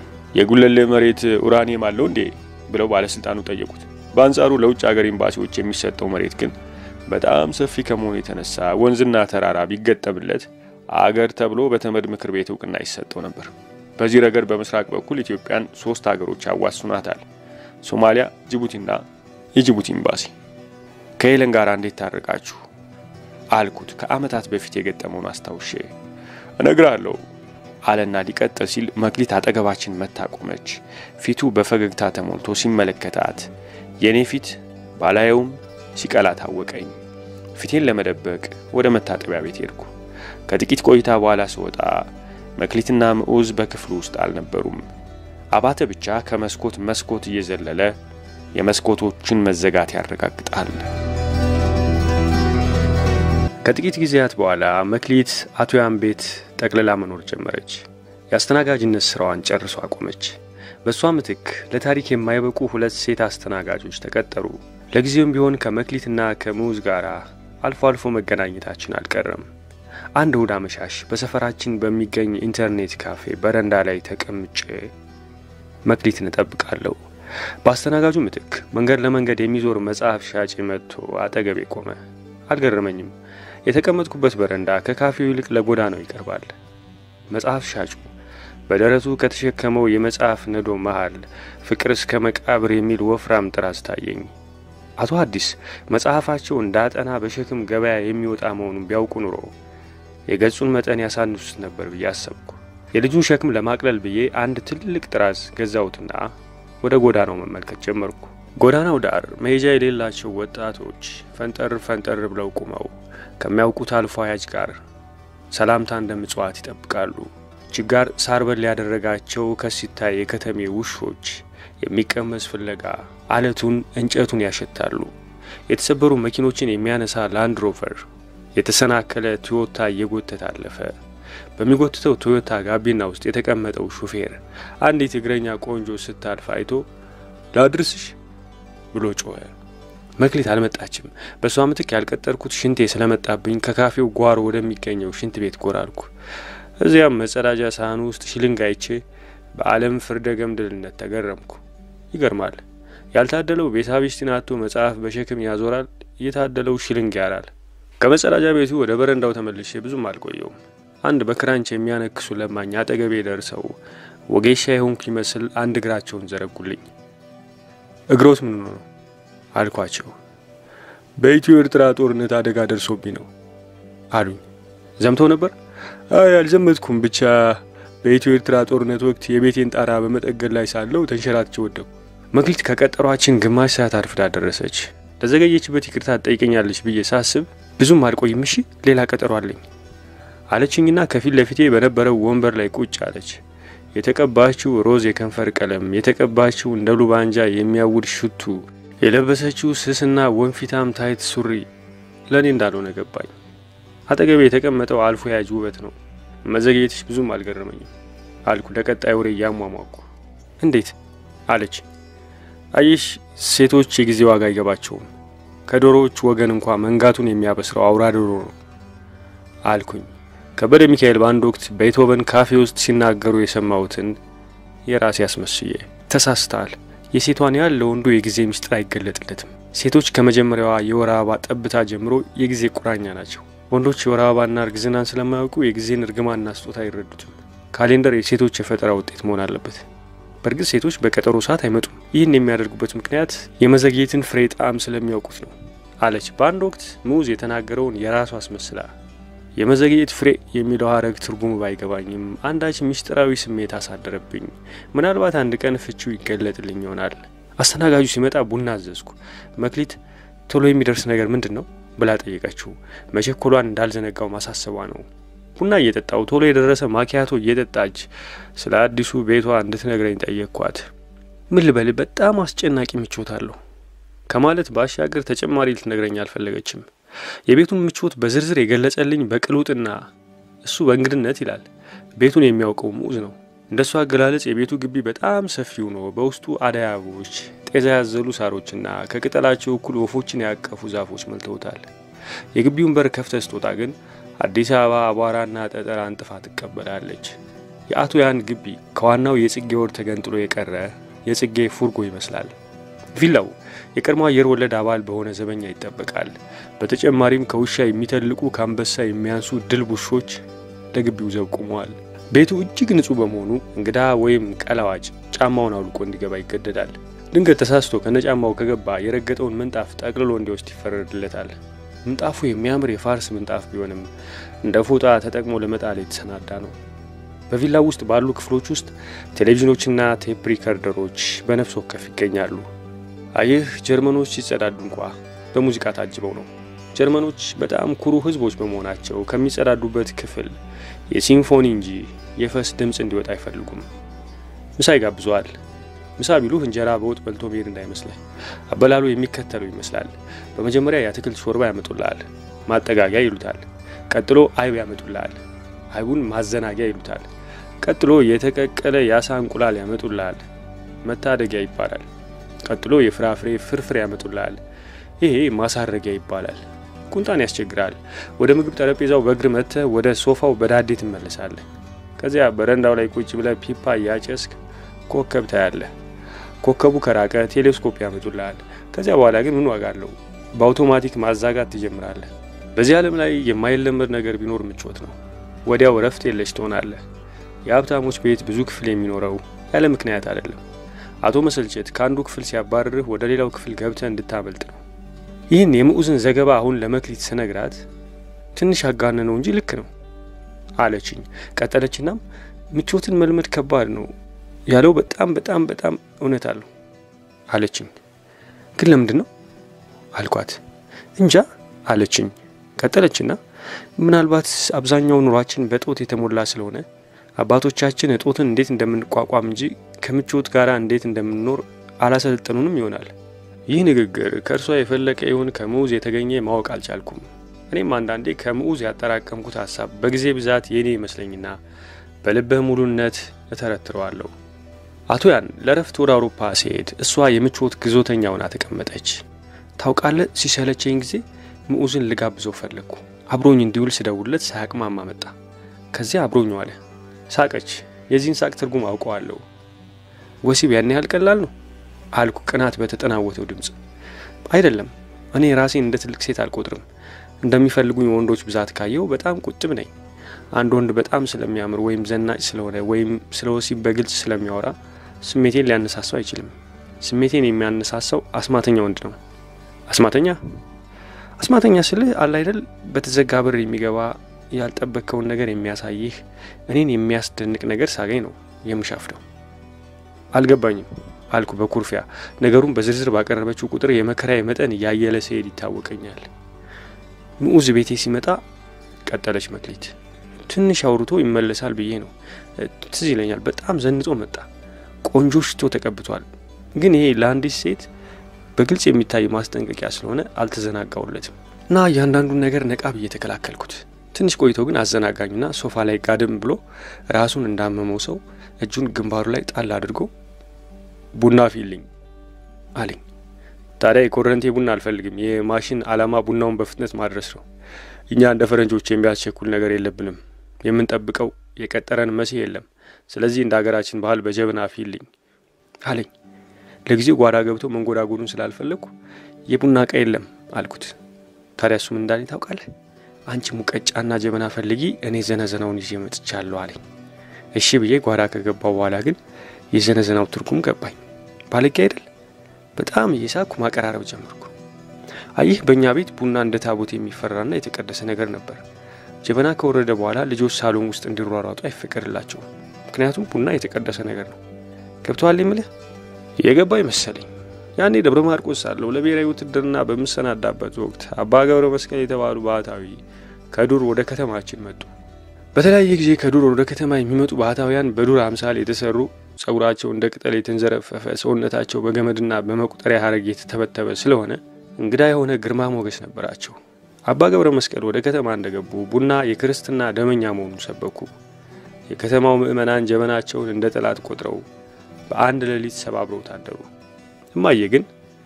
የጉለሌ መሬት ኡራኒየም አለው እንዴ ብለው ባለስልጣኑ ጠየቁት። በአንጻሩ ለውጭ ሀገር ኤምባሲዎች የሚሰጠው መሬት ግን በጣም ሰፊ ከመሆኑ የተነሳ ወንዝና ተራራ ቢገጠምለት አገር ተብሎ በተመድ ምክር ቤት እውቅና ይሰጠው ነበር። በዚህ ረገድ በምስራቅ በኩል ኢትዮጵያን ሶስት ሀገሮች ያዋስኗታል፣ ሶማሊያ፣ ጅቡቲና የጅቡቲ ኤምባሲ። ከሄለን ጋር እንዴት ታረቃችሁ አልኩት። ከዓመታት በፊት የገጠመውን አስታውሼ እነግራለሁ አለና ሊቀጥል ሲል መክሊት አጠገባችን መታ ቆመች። ፊቱ በፈገግታ ተሞልቶ ሲመለከታት የእኔ ፊት ባላየውም ሲቀላ ታወቀኝ። ፊቴን ለመደበቅ ወደ መታጠቢያ ቤት ሄድኩ። ከጥቂት ቆይታ በኋላ ስወጣ መክሊትና ምዑዝ በክፍሉ ውስጥ አልነበሩም። አባተ ብቻ ከመስኮት መስኮት እየዘለለ የመስኮቶችን መዘጋት ያረጋግጣል። ከጥቂት ጊዜያት በኋላ መክሊት አቶ ያን ቤት ጠቅልላ መኖር ጀመረች። የአስተናጋጅነት ስራዋን ጨርሶ አቆመች። በእሷ ምትክ ለታሪክ የማይበቁ ሁለት ሴት አስተናጋጆች ተቀጠሩ። ለጊዜውም ቢሆን ከመክሊትና ከምዑዝ ጋር አልፎ አልፎ መገናኘታችን አልቀረም። አንድ እሁድ አመሻሽ በሰፈራችን በሚገኝ ኢንተርኔት ካፌ በረንዳ ላይ ተቀምጬ መክሊትን እጠብቃለሁ። በአስተናጋጁ ምትክ መንገድ ለመንገድ የሚዞር መጽሐፍ ሻጭ መጥቶ አጠገቤ ቆመ። አልገረመኝም። የተቀመጥኩበት በረንዳ ከካፌው ይልቅ ለጎዳናው ይቀርባል። መጽሐፍ ሻጩ በደረቱ ከተሸከመው የመጽሐፍ ነዶ መሃል ፍቅር እስከ መቃብር የሚል ወፍራም ጥራዝ ታየኝ። አቶ አዲስ መጽሐፋቸው እንዳጠና በሸክም ገበያ የሚወጣ መሆኑን ቢያውቁ ኑሮ የገጹን መጠን ያሳንሱት ነበር ብዬ አሰብኩ። የልጁን ሸክም ለማቅለል ብዬ አንድ ትልቅ ጥራዝ ገዛሁትና ወደ ጎዳናው መመልከት ጀመርኩ። ጎዳናው ዳር መሄጃ የሌላቸው ወጣቶች ፈንጠር ፈንጠር ብለው ቁመው ከሚያውቁት አልፎ አያጅ ጋር ሰላምታ እንደ ምጽዋት ይጠብቃሉ። ችጋር ሳር በል ያደረጋቸው ከሲታይ የከተሜ ውሾች የሚቀመስ ፍለጋ አለቱን እንጨቱን ያሸታሉ። የተሰበሩ መኪኖችን የሚያነሳ ላንድ ሮቨር የተሰናከለ ቶዮታ እየጎተተ አለፈ። በሚጎትተው ቶዮታ ጋቢና ውስጥ የተቀመጠው ሹፌር አንዲት እግረኛ ቆንጆ ስታልፍ አይቶ ላድርስሽ ብሎ ጮኸ። መክሊት አልመጣችም። በእሷ ምትክ ያልቀጠርኩት ሽንቴ ስለመጣብኝ ከካፌው ጓሮ ወደሚገኘው ሽንት ቤት ጎራልኩ። እዚያም መጸዳጃ ሳህኑ ውስጥ ሽልንግ አይቼ በዓለም ፍርደ ገምድልነት ተገረምኩ። ይገርማል። ያልታደለው ቤሳቢስቲን አቶ መጽሐፍ በሸክም ያዞራል፣ እየታደለው ሽልንግ ያራል። ከመጸዳጃ ቤቱ ወደ በረንዳው ተመልሼ ብዙም አልቆየውም። አንድ በክራንች የሚያነክሱ ለማኝ አጠገቤ ደርሰው ወጌሻ የሆንኩ ይመስል አንድ እግራቸውን ዘረጉልኝ። እግሮት ምን ነው አልኳቸው። በኢትዮ ኤርትራ ጦርነት አደጋ ደርሶብኝ ነው አሉኝ። ዘምተው ነበር? አይ አልዘመትኩም፣ ብቻ በኢትዮ ኤርትራ ጦርነት ወቅት የቤቴን ጣራ በመጠገን ላይ ሳለው ተንሸራትቼ ወደኩ። መክሊት ከቀጠሯችን ግማሽ ሰዓት አርፍዳ ደረሰች። ለዘገየችበት ይቅርታ ትጠይቀኛለች ብዬ ሳስብ ብዙም አልቆይም፣ እሺ ሌላ ቀጠሮ አለኝ አለችኝና ከፊት ለፊቴ በነበረው ወንበር ላይ ቁጭ አለች። የተቀባችው ሮዝ የከንፈር ቀለም፣ የተቀባችው እንደ ሉባንጃ የሚያውድ ሽቱ፣ የለበሰችው ስስና ወንፊታም ታይት ሱሪ ለእኔ እንዳልሆነ ገባኝ። አጠገቤ የተቀመጠው አልፎ ያጅ ውበት ነው። መዘግየትሽ ብዙም አልገረመኝም አልኩ ለቀጣይ ወሬ እያሟሟኩ። እንዴት አለች። አየሽ ሴቶች የጊዜ ዋጋ አይገባቸውም። ከዶሮዎች ወገን እንኳ መንጋቱን የሚያበስረው አውራ ዶሮ ነው አልኩኝ። ከበደ ሚካኤል በአንድ ወቅት ቤትሆቨን ካፌ ውስጥ ሲናገሩ የሰማሁትን የራሴ አስመስዬ ተሳስተሃል። የሴቷን ያህል ለወንዱ የጊዜ ምስጢር አይገለጥለትም። ሴቶች ከመጀመሪያዋ የወር አበባ ጠብታ ጀምሮ የጊዜ ቁራኛ ናቸው። ወንዶች የወር አበባና እርግዝናን ስለማያውቁ የጊዜን እርግማንና ስጦታ አይረዱትም። ካሌንደር የሴቶች የፈጠራ ውጤት መሆን አለበት። በእርግጥ ሴቶች በቀጠሮ ሰዓት አይመጡም። ይህን የሚያደርጉበት ምክንያት የመዘግየትን ፍሬ ጣዕም ስለሚያውቁት ነው አለች። በአንድ ወቅት ሙዝ የተናገረውን የራሷ አስመስላ የመዘግየት ፍሬ የሚለው ሀረግ ትርጉሙ ባይገባኝም አንዳች ምስጢራዊ ስሜት አሳደረብኝ። ምናልባት አንድ ቀን ፍቺው ይገለጥልኝ ይሆናል። አስተናጋጁ ሲመጣ ቡና አዘዝኩ። መክሊት ቶሎ የሚደርስ ነገር ምንድን ነው ብላ ጠየቀችው። መቸኮሏን እንዳልዘነጋው ማሳሰቧ ነው። ቡና እየጠጣው ቶሎ የደረሰ ማኪያቶ እየጠጣች ስለ አዲሱ ቤቷ እንድትነግረኝ ጠየቅኳት። ምን ልበል በጣም አስጨናቂ ምቾት አለሁ ከማለት ባሻገር ተጨማሪ ልትነግረኝ አልፈለገችም። የቤቱን ምቾት በዝርዝር የገለጸልኝ በቅሉጥና እሱ በእንግድነት ይላል። ቤቱን የሚያውቀው ሙዝ ነው። እንደሱ አገላለጽ የቤቱ ግቢ በጣም ሰፊው ነው። በውስጡ አደይ አበቦች፣ ጤዛ ያዘሉ ሳሮችና ከቅጠላቸው እኩል ወፎችን ያቀፉ ዛፎች መልተውታል። የግቢውን በር ከፍተህ ስትወጣ ግን አዲስ አበባ አቧራና ጠጠር አንጥፋ ትቀበላለች። የአቶ ያን ግቢ ከዋናው የጽጌ ወር ተገንጥሎ የቀረ የጽጌ ፉርጎ ይመስላል። ቪላው የቀድሞ አየር ወለድ አባል በሆነ ዘበኛ ይጠበቃል። በተጨማሪም ከውሻ የሚተልቁ ከአንበሳ የሚያንሱ ድል ውሾች ለግቢው ዘብ ቆመዋል። ቤቱ እጅግ ንጹሕ በመሆኑ እንግዳ ወይም ቀላዋጭ ጫማውን አውልቆ እንዲገባ ይገደዳል። ድንገት ተሳስቶ ከነጫማው ከገባ የረገጠውን ምንጣፍ ጠቅልሎ እንዲወስድ ይፈረድለታል። ምንጣፉ የሚያምር የፋርስ ምንጣፍ ቢሆንም እንደ ፎጣ ተጠቅሞ ለመጣል የተሰናዳ ነው። በቪላው ውስጥ ባሉ ክፍሎች ውስጥ ቴሌቪዥኖችና ቴፕ ሪከርደሮች በነፍስ ወከፍ ይገኛሉ። አየህ ጀርመኖች ሲጸዳዱ እንኳ በሙዚቃ ታጅበው ነው። ጀርመኖች በጣም ኩሩ ሕዝቦች በመሆናቸው ከሚጸዳዱበት ክፍል የሲምፎኒ እንጂ የፈስ ድምፅ እንዲወጣ አይፈልጉም። ምሳ ይጋብዘዋል። ምሳ ቢሉህ እንጀራ በወጥ በልቶ መሄድ እንዳይመስልህ። አበላሉ የሚከተለው ይመስላል። በመጀመሪያ የአትክልት ሾርባ ያመጡልሃል፣ ማጠጋጊያ ይሉታል። ቀጥሎ አይብ ያመጡልሃል፣ አይቡን ማዘናጊያ ይሉታል። ቀጥሎ የተቀቀለ የአሳ እንቁላል ያመጡልሃል፣ መታደጊያ ይባላል። ቀጥሎ የፍራፍሬ ፍርፍር ያመጡልሃል፣ ይሄ ማሳረጊያ ይባላል። ቁንጣን ያስቸግራል። ወደ ምግብ ጠረጴዛው በእግር መጥተህ ወደ ሶፋው በዳዴ ትመለሳለህ። ከዚያ በረንዳው ላይ ቁጭ ብለህ ፒፓ እያጨስክ ኮከብ ታያለህ። ኮከቡ ከራቀ ቴሌስኮፕ ያመጡልሃል። ከዚያ በኋላ ግን ምን ዋጋ አለው? በአውቶማቲክ ማዛጋት ትጀምራለህ። በዚህ ዓለም ላይ የማይለመድ ነገር ቢኖር ምቾት ነው። ወዲያው እረፍት የለሽ ትሆናለህ። የሀብታሞች ቤት ብዙ ክፍል የሚኖረው ያለ ምክንያት አይደለም። አቶ መሰልቸት ከአንዱ ክፍል ሲያባርርህ ወደ ሌላው ክፍል ገብተህ እንድታመልጥ ነው። ይህን የምዑዝን ዘገባ አሁን ለመክሊት ስነግራት ትንሽ አጋነ ነው እንጂ ልክ ነው አለችኝ። ቀጠለችናም ምቾትን መልመድ ከባድ ነው ያለው በጣም በጣም በጣም እውነት አለው አለችኝ። ግን ለምንድን ነው አልኳት። እንጃ አለችኝ። ቀጠለችና ምናልባት አብዛኛው ኑሯችን በጦት የተሞላ ስለሆነ አባቶቻችን እጦትን እንዴት እንደምንቋቋም እንጂ ከምቾት ጋር እንዴት እንደምንኖር አላሰለጠኑንም ይሆናል። ይህ ንግግር ከእርሷ የፈለቀ ይሁን ከምዑዝ የተገኘ ማወቅ አልቻልኩም። እኔም አንዳንዴ ከምዑዝ ያጠራቀምኩት ሀሳብ በጊዜ ብዛት የኔ ይመስለኝና በልበ ሙሉነት እተረትረዋለሁ። አቶ ያን ለረፍት ወደ አውሮፓ ሲሄድ እሷ የምቾት ግዞተኛ ሆና ተቀመጠች። ታውቃለህ፣ ሲሰለቸኝ ጊዜ ምዑዝን ልጋብዘው ፈለግኩ። አብሮኝ እንዲውል ስደውለት ሳያቅማማ መጣ። ከዚያ አብሮኝ ዋለ። ሳቀች። የዚህን ሳቅ ትርጉም አውቀዋለሁ። ወሲብ ያን ያህል ቀላል ነው አልኩ ቅናት በተጠናወተው ድምፅ። አይደለም፣ እኔ ራሴን እንደ ትልቅ ሴት አልቆጥርም። እንደሚፈልጉኝ ወንዶች ብዛት ካየው በጣም ቁጥብ ነኝ። አንድ ወንድ በጣም ስለሚያምር ወይም ዘናጭ ስለሆነ ወይም ስለ ወሲብ በግልጽ ስለሚያወራ ስሜቴን ሊያነሳሳው አይችልም። ስሜቴን የሚያነሳሳው አስማተኛ ወንድ ነው። አስማተኛ አስማተኛ ስልህ አለ አይደል፣ በተዘጋ በር የሚገባ ያልጠበቅከውን ነገር የሚያሳይህ እኔን የሚያስደንቅ ነገር ሳገኝ ነው የምሻፍደው። አልገባኝም አልኩ በኩርፊያ። ነገሩን በዝርዝር ባቀረበችው ቁጥር የመከራዬ መጠን እያየለ ሲሄድ ይታወቀኛል። ንዑዝ ቤቴ ሲመጣ ቀጠለች መክሊት፣ ትንሽ አውርቶ ይመለሳል ብዬ ነው። ትዝ ይለኛል፣ በጣም ዘንጦ መጣ። ቆንጆ ሽቶ ተቀብቷል። ግን ይሄ ለአንዲት ሴት በግልጽ የሚታይ ማስጠንቀቂያ ስለሆነ አልተዘናጋውለትም እና እያንዳንዱን ነገር ነቃ ብዬ ተከላከልኩት። ትንሽ ቆይቶ ግን አዘናጋኝና ሶፋ ላይ ጋድም ብሎ ራሱን እንዳመመው ሰው እጁን ግንባሩ ላይ ጣል አድርጎ ቡና ፊልኝ አለኝ። ታዲያ የኮረንቴ ቡና አልፈልግም። የማሽን ዓላማ ቡናውን በፍጥነት ማድረስ ነው። እኛ እንደ ፈረንጆች የሚያስቸኩል ነገር የለብንም። የምንጠብቀው የቀጠረን መሲህ የለም። ስለዚህ እንደ ሀገራችን ባህል በጀበና ፊልኝ አለኝ። ለጊዜው ጓዳ ገብቶ መንጎዳጎዱን ስላልፈለግኩ የቡና እቃ የለም አልኩት። ታዲያ እሱም እንዳለኝ ታውቃለህ፣ አንቺ ሙቀጫና ጀበና ፈልጊ፣ እኔ ዘነዘናውን ይዤ መጥቻለሁ አለኝ። እሺ ብዬ ጓዳ ከገባው በኋላ ግን የዘነዘናው ትርጉም ገባኝ። ባለጌ አይደል? በጣም እየሳኩ ማቀራረብ ጀመርኩ። አየህ በእኛ ቤት ቡና እንደ ታቦት የሚፈራና የተቀደሰ ነገር ነበር። ጀበና ከወረደ በኋላ ልጆች ሳሎን ውስጥ እንዲሯሯጡ አይፈቀድላቸውም። ምክንያቱም ቡና የተቀደሰ ነገር ነው። ገብተዋል የምልህ የገባኝ መሰለኝ። ያኔ ደብረ ማርቆስ ሳለሁ ለብሔራዊ ውትድርና በምሰናዳበት ወቅት አባ ገብረ መስቀል የተባሉ ባህታዊ ከዱር ወደ ከተማችን መጡ። በተለያየ ጊዜ ከዱር ወደ ከተማ የሚመጡ ባህታውያን በዱር አምሳል የተሰሩ ጸጉራቸው እንደ ቅጠል የተንዘረፈፈ ሰውነታቸው በገመድና በመቁጠሪያ ሀረግ የተተበተበ ስለሆነ እንግዳ የሆነ ግርማ ሞገስ ነበራቸው። አባ ገብረ መስቀል ወደ ከተማ እንደገቡ ቡና የክርስትና ደመኛ መሆኑን ሰበኩ። የከተማው ምዕመናን ጀበናቸውን እንደ ጠላት ቆጥረው በአንድ ሌሊት ሰባብረው ታደሩ። እማዬ ግን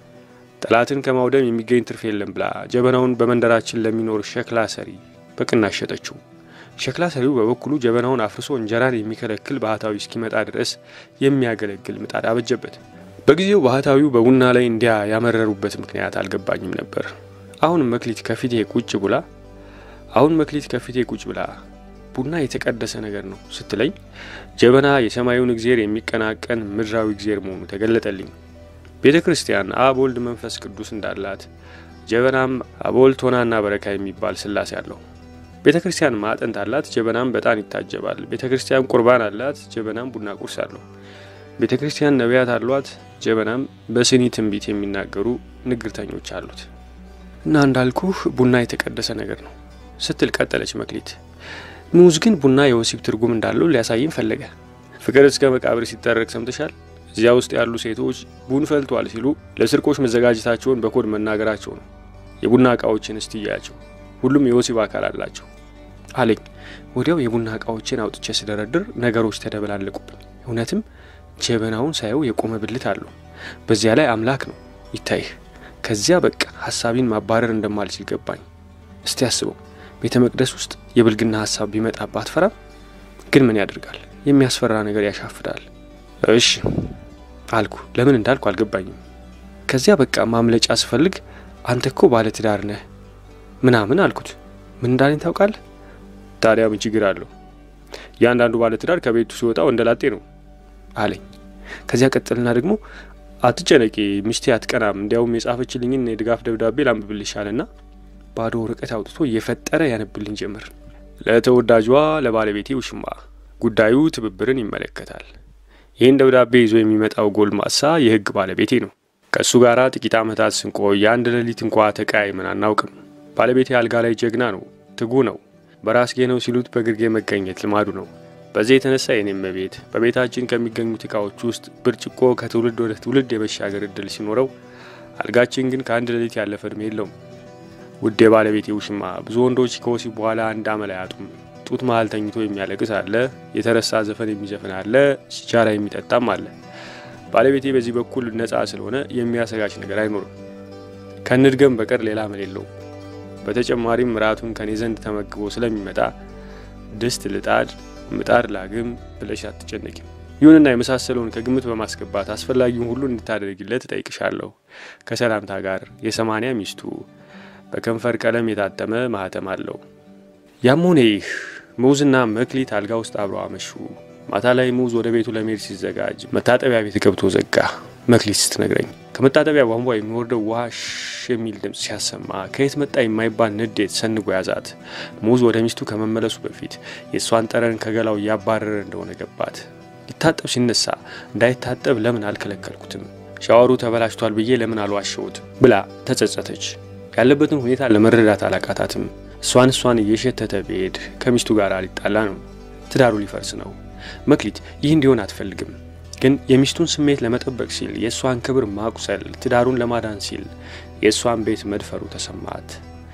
ጠላትን ከማውደም የሚገኝ ትርፍ የለም ብላ ጀበናውን በመንደራችን ለሚኖር ሸክላ ሰሪ በቅናሽ ሸጠችው። ሸክላ ሰሪው በበኩሉ ጀበናውን አፍርሶ እንጀራን የሚከለክል ባህታዊ እስኪመጣ ድረስ የሚያገለግል ምጣድ አበጀበት። በጊዜው ባህታዊው በቡና ላይ እንዲያ ያመረሩበት ምክንያት አልገባኝም ነበር። አሁን መክሊት ከፊቴ ቁጭ ብላ አሁን መክሊት ከፊቴ ቁጭ ብላ ቡና የተቀደሰ ነገር ነው ስትለኝ ጀበና የሰማዩን እግዜር የሚቀናቀን ምድራዊ እግዜር መሆኑ ተገለጠልኝ። ቤተ ክርስቲያን አብ ወልድ መንፈስ ቅዱስ እንዳላት ጀበናም አብ ወልድ ቶናና በረካ የሚባል ስላሴ አለው። ቤተ ክርስቲያን ማዕጠንት አላት፣ ጀበናም በጣን ይታጀባል። ቤተ ክርስቲያን ቁርባን አላት፣ ጀበናም ቡና ቁርስ አለው። ቤተ ክርስቲያን ነቢያት አሏት፣ ጀበናም በስኒ ትንቢት የሚናገሩ ንግርተኞች አሉት። እና እንዳልኩህ ቡና የተቀደሰ ነገር ነው ስትል ቀጠለች መክሊት። ንዑዝ ግን ቡና የወሲብ ትርጉም እንዳለው ሊያሳይም ፈለገ። ፍቅር እስከ መቃብር ሲጠረቅ ሰምተሻል? እዚያ ውስጥ ያሉ ሴቶች ቡን ፈልቷል ሲሉ ለስርቆች መዘጋጀታቸውን በኮድ መናገራቸው ነው። የቡና እቃዎችን እስቲ እያያቸው፣ ሁሉም የወሲብ አካል አላቸው አለኝ። ወዲያው የቡና እቃዎችን አውጥቼ ስደረድር ነገሮች ተደበላለቁብኝ። እውነትም ጀበናውን ሳየው የቆመ ብልት አለው። በዚያ ላይ አምላክ ነው ይታይህ። ከዚያ በቃ ሀሳቢን ማባረር እንደማልችል ገባኝ። እስቲ አስበው ቤተ መቅደስ ውስጥ የብልግና ሀሳብ ቢመጣባት አትፈራም? ግን ምን ያደርጋል፣ የሚያስፈራ ነገር ያሻፍዳል። እሺ አልኩ። ለምን እንዳልኩ አልገባኝም። ከዚያ በቃ ማምለጫ ስፈልግ አንተ እኮ ባለ ትዳር ነህ ምናምን አልኩት። ምን እንዳለኝ ታውቃለህ? ታዲያ ምን ችግር አለው? እያንዳንዱ ባለ ትዳር ከቤቱ ሲወጣ ወንደላጤ ነው አለኝ። ከዚያ ቀጥልና ደግሞ አትጨነቂ፣ ሚስቴ አትቀናም፣ እንዲያውም የጻፈችልኝን የድጋፍ ደብዳቤ ላንብብልሻልና ባዶ ወረቀት አውጥቶ እየፈጠረ ያነብልኝ ጀመር። ለተወዳጇ ለባለቤቴ ውሽማ ጉዳዩ ትብብርን ይመለከታል። ይህን ደብዳቤ ይዞ የሚመጣው ጎልማሳ የሕግ ባለቤቴ ነው። ከእሱ ጋር ጥቂት ዓመታት ስንቆይ የአንድ ሌሊት እንኳ ተቀያይመን አናውቅም። ባለቤቴ አልጋ ላይ ጀግና ነው፣ ትጉ ነው። በራስጌ ነው ሲሉት በግርጌ መገኘት ልማዱ ነው። በዚህ የተነሳ የኔም ቤት በቤታችን ከሚገኙት ዕቃዎች ውስጥ ብርጭቆ ከትውልድ ወደ ትውልድ የመሻገር እድል ሲኖረው፣ አልጋችን ግን ከአንድ ሌሊት ያለፈ እድሜ የለውም። ውድ የባለቤቴ ውሽማ ብዙ ወንዶች ከወሲብ በኋላ አንድ አመል አያጡም። ጡት መሀል ተኝቶ የሚያለቅስ አለ፣ የተረሳ ዘፈን የሚዘፍን አለ፣ ሲጃራ የሚጠጣም አለ። ባለቤቴ በዚህ በኩል ነፃ ስለሆነ የሚያሰጋች ነገር አይኖርም። ከንድገም በቀር ሌላ አመል የለውም። በተጨማሪም ራቱን ከኔ ዘንድ ተመግቦ ስለሚመጣ ድስት ልጣድ፣ ምጣድ ላግም ብለሽ አትጨነቂም። ይሁንና የመሳሰለውን ከግምት በማስገባት አስፈላጊውን ሁሉ እንድታደርጊለት እጠይቅሻለሁ። ከሰላምታ ጋር የሰማንያ ሚስቱ በከንፈር ቀለም የታተመ ማህተም አለው። ያም ሆነ ይህ ሙዝና መክሊት አልጋ ውስጥ አብረው አመሹ። ማታ ላይ ሙዝ ወደ ቤቱ ለመሄድ ሲዘጋጅ መታጠቢያ ቤት ገብቶ ዘጋ። መክሊት ስትነግረኝ ከመታጠቢያ ቧንቧ የሚወርደው ውሃ ሽ የሚል ድምፅ ሲያሰማ ከየት መጣ የማይባል ንዴት ሰንጎ ያዛት። ሙዝ ወደ ሚስቱ ከመመለሱ በፊት የእሷን ጠረን ከገላው እያባረረ እንደሆነ ገባት። ሊታጠብ ሲነሳ እንዳይታጠብ ለምን አልከለከልኩትም? ሻወሩ ተበላሽቷል ብዬ ለምን አልዋሸሁት? ብላ ተጸጸተች። ያለበትን ሁኔታ ለመረዳት አላቃታትም። እሷን እሷን እየሸተተ ብሄድ ከሚስቱ ጋር ሊጣላ ነው። ትዳሩ ሊፈርስ ነው። መክሊት ይህ እንዲሆን አትፈልግም። ግን የሚስቱን ስሜት ለመጠበቅ ሲል የእሷን ክብር ማቁሰል፣ ትዳሩን ለማዳን ሲል የእሷን ቤት መድፈሩ ተሰማት።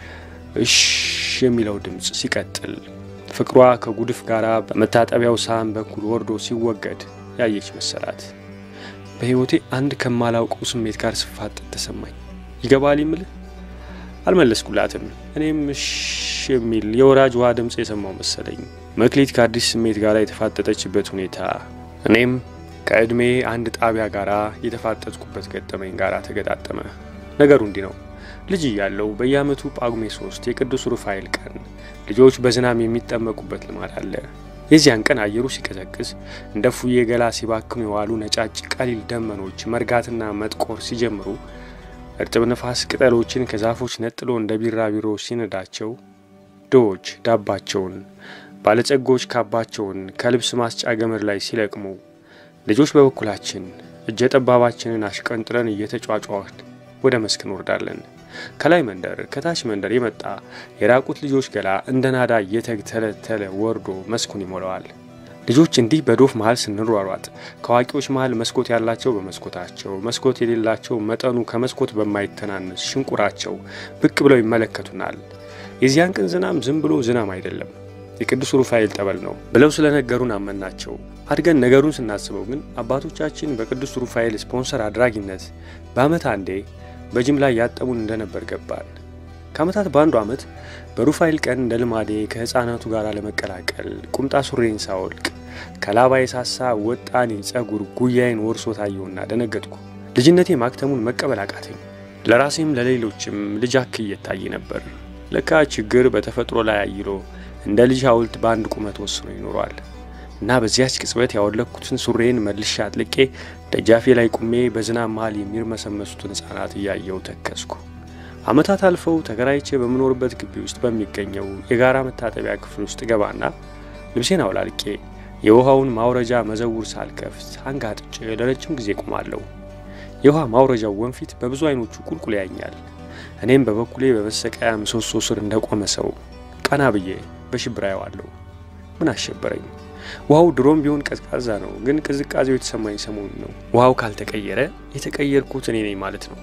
እሽ የሚለው ድምፅ ሲቀጥል ፍቅሯ ከጉድፍ ጋር በመታጠቢያው ሳህን በኩል ወርዶ ሲወገድ ያየች መሰላት። በሕይወቴ አንድ ከማላውቀው ስሜት ጋር ስፋጠጥ ተሰማኝ። ይገባል ይምልህ አልመለስኩላትም። እኔም እሽ የሚል የወራጅ ውሃ ድምፅ የሰማው መሰለኝ። መክሊት ከአዲስ ስሜት ጋር የተፋጠጠችበት ሁኔታ እኔም ከዕድሜ አንድ ጣቢያ ጋር የተፋጠጥኩበት ገጠመኝ ጋር ተገጣጠመ። ነገሩ እንዲህ ነው። ልጅ እያለው በየዓመቱ ጳጉሜ ሶስት የቅዱስ ሩፋኤል ቀን ልጆች በዝናብ የሚጠመቁበት ልማድ አለ። የዚያን ቀን አየሩ ሲቀዘቅዝ እንደ ፉዬ ገላ ሲባክኑ የዋሉ ነጫጭ ቀሊል ደመኖች መርጋትና መጥቆር ሲጀምሩ እርጥብ ነፋስ ቅጠሎችን ከዛፎች ነጥሎ እንደ ቢራቢሮ ሲነዳቸው ድሆች ዳባቸውን፣ ባለጸጎች ካባቸውን ከልብስ ማስጫ ገመድ ላይ ሲለቅሙ ልጆች በበኩላችን እጀ ጠባባችንን አሽቀንጥረን እየተጫጫዋን ወደ መስክ እንወርዳለን። ከላይ መንደር ከታች መንደር የመጣ የራቁት ልጆች ገላ እንደ ናዳ እየተተለተለ ወርዶ መስኩን ይሞላዋል። ልጆች እንዲህ በዶፍ መሀል ስንሯሯጥ ከአዋቂዎች መሀል መስኮት ያላቸው በመስኮታቸው መስኮት የሌላቸው መጠኑ ከመስኮት በማይተናነስ ሽንቁራቸው ብቅ ብለው ይመለከቱናል። የዚያን ቀን ዝናም ዝም ብሎ ዝናም አይደለም፣ የቅዱስ ሩፋኤል ጠበል ነው ብለው ስለነገሩን አመናቸው። አድገን ነገሩን ስናስበው ግን አባቶቻችን በቅዱስ ሩፋኤል ስፖንሰር አድራጊነት በዓመት አንዴ በጅምላ ያጠቡን እንደነበር ገባን። ከዓመታት በአንዱ ዓመት በሩፋኤል ቀን እንደ ልማዴ ከሕፃናቱ ጋር ለመቀላቀል ቁምጣ ሱሬን ሳወልቅ ከላባ የሳሳ ወጣኔ ጸጉር ጉያዬን ወርሶ ታየውና ደነገጥኩ። ልጅነቴ ማክተሙን መቀበል አቃተኝ። ለራሴም ለሌሎችም ልጅ አክል እየታየ ነበር። ለካ ችግር በተፈጥሮ ላይ አይሎ እንደ ልጅ ሐውልት በአንድ ቁመት ወስኖ ይኖረዋል እና በዚያች ቅጽበት ያወለኩትን ሱሬን መልሻ አጥልቄ ደጃፌ ላይ ቁሜ በዝናብ መሃል የሚርመሰመሱትን ሕፃናት እያየው ተከስኩ። ዓመታት አልፈው ተከራይቼ በምኖርበት ግቢ ውስጥ በሚገኘው የጋራ መታጠቢያ ክፍል ውስጥ ገባና ልብሴን አውላልቄ የውሃውን ማውረጃ መዘውር ሳልከፍት አንጋጥጬ ለረጅም ጊዜ ቆማለሁ። የውሃ ማውረጃው ወንፊት በብዙ አይኖቹ ቁልቁል ያኛል። እኔም በበኩሌ በመሰቀያ ምሰሶ ስር እንደቆመ ሰው ቀና ብዬ በሽብር አየዋለሁ። ምን አሸበረኝ? ውሃው ድሮም ቢሆን ቀዝቃዛ ነው፣ ግን ቅዝቃዜው የተሰማኝ ሰሞኑን ነው። ውሃው ካልተቀየረ የተቀየርኩት እኔ ነኝ ማለት ነው።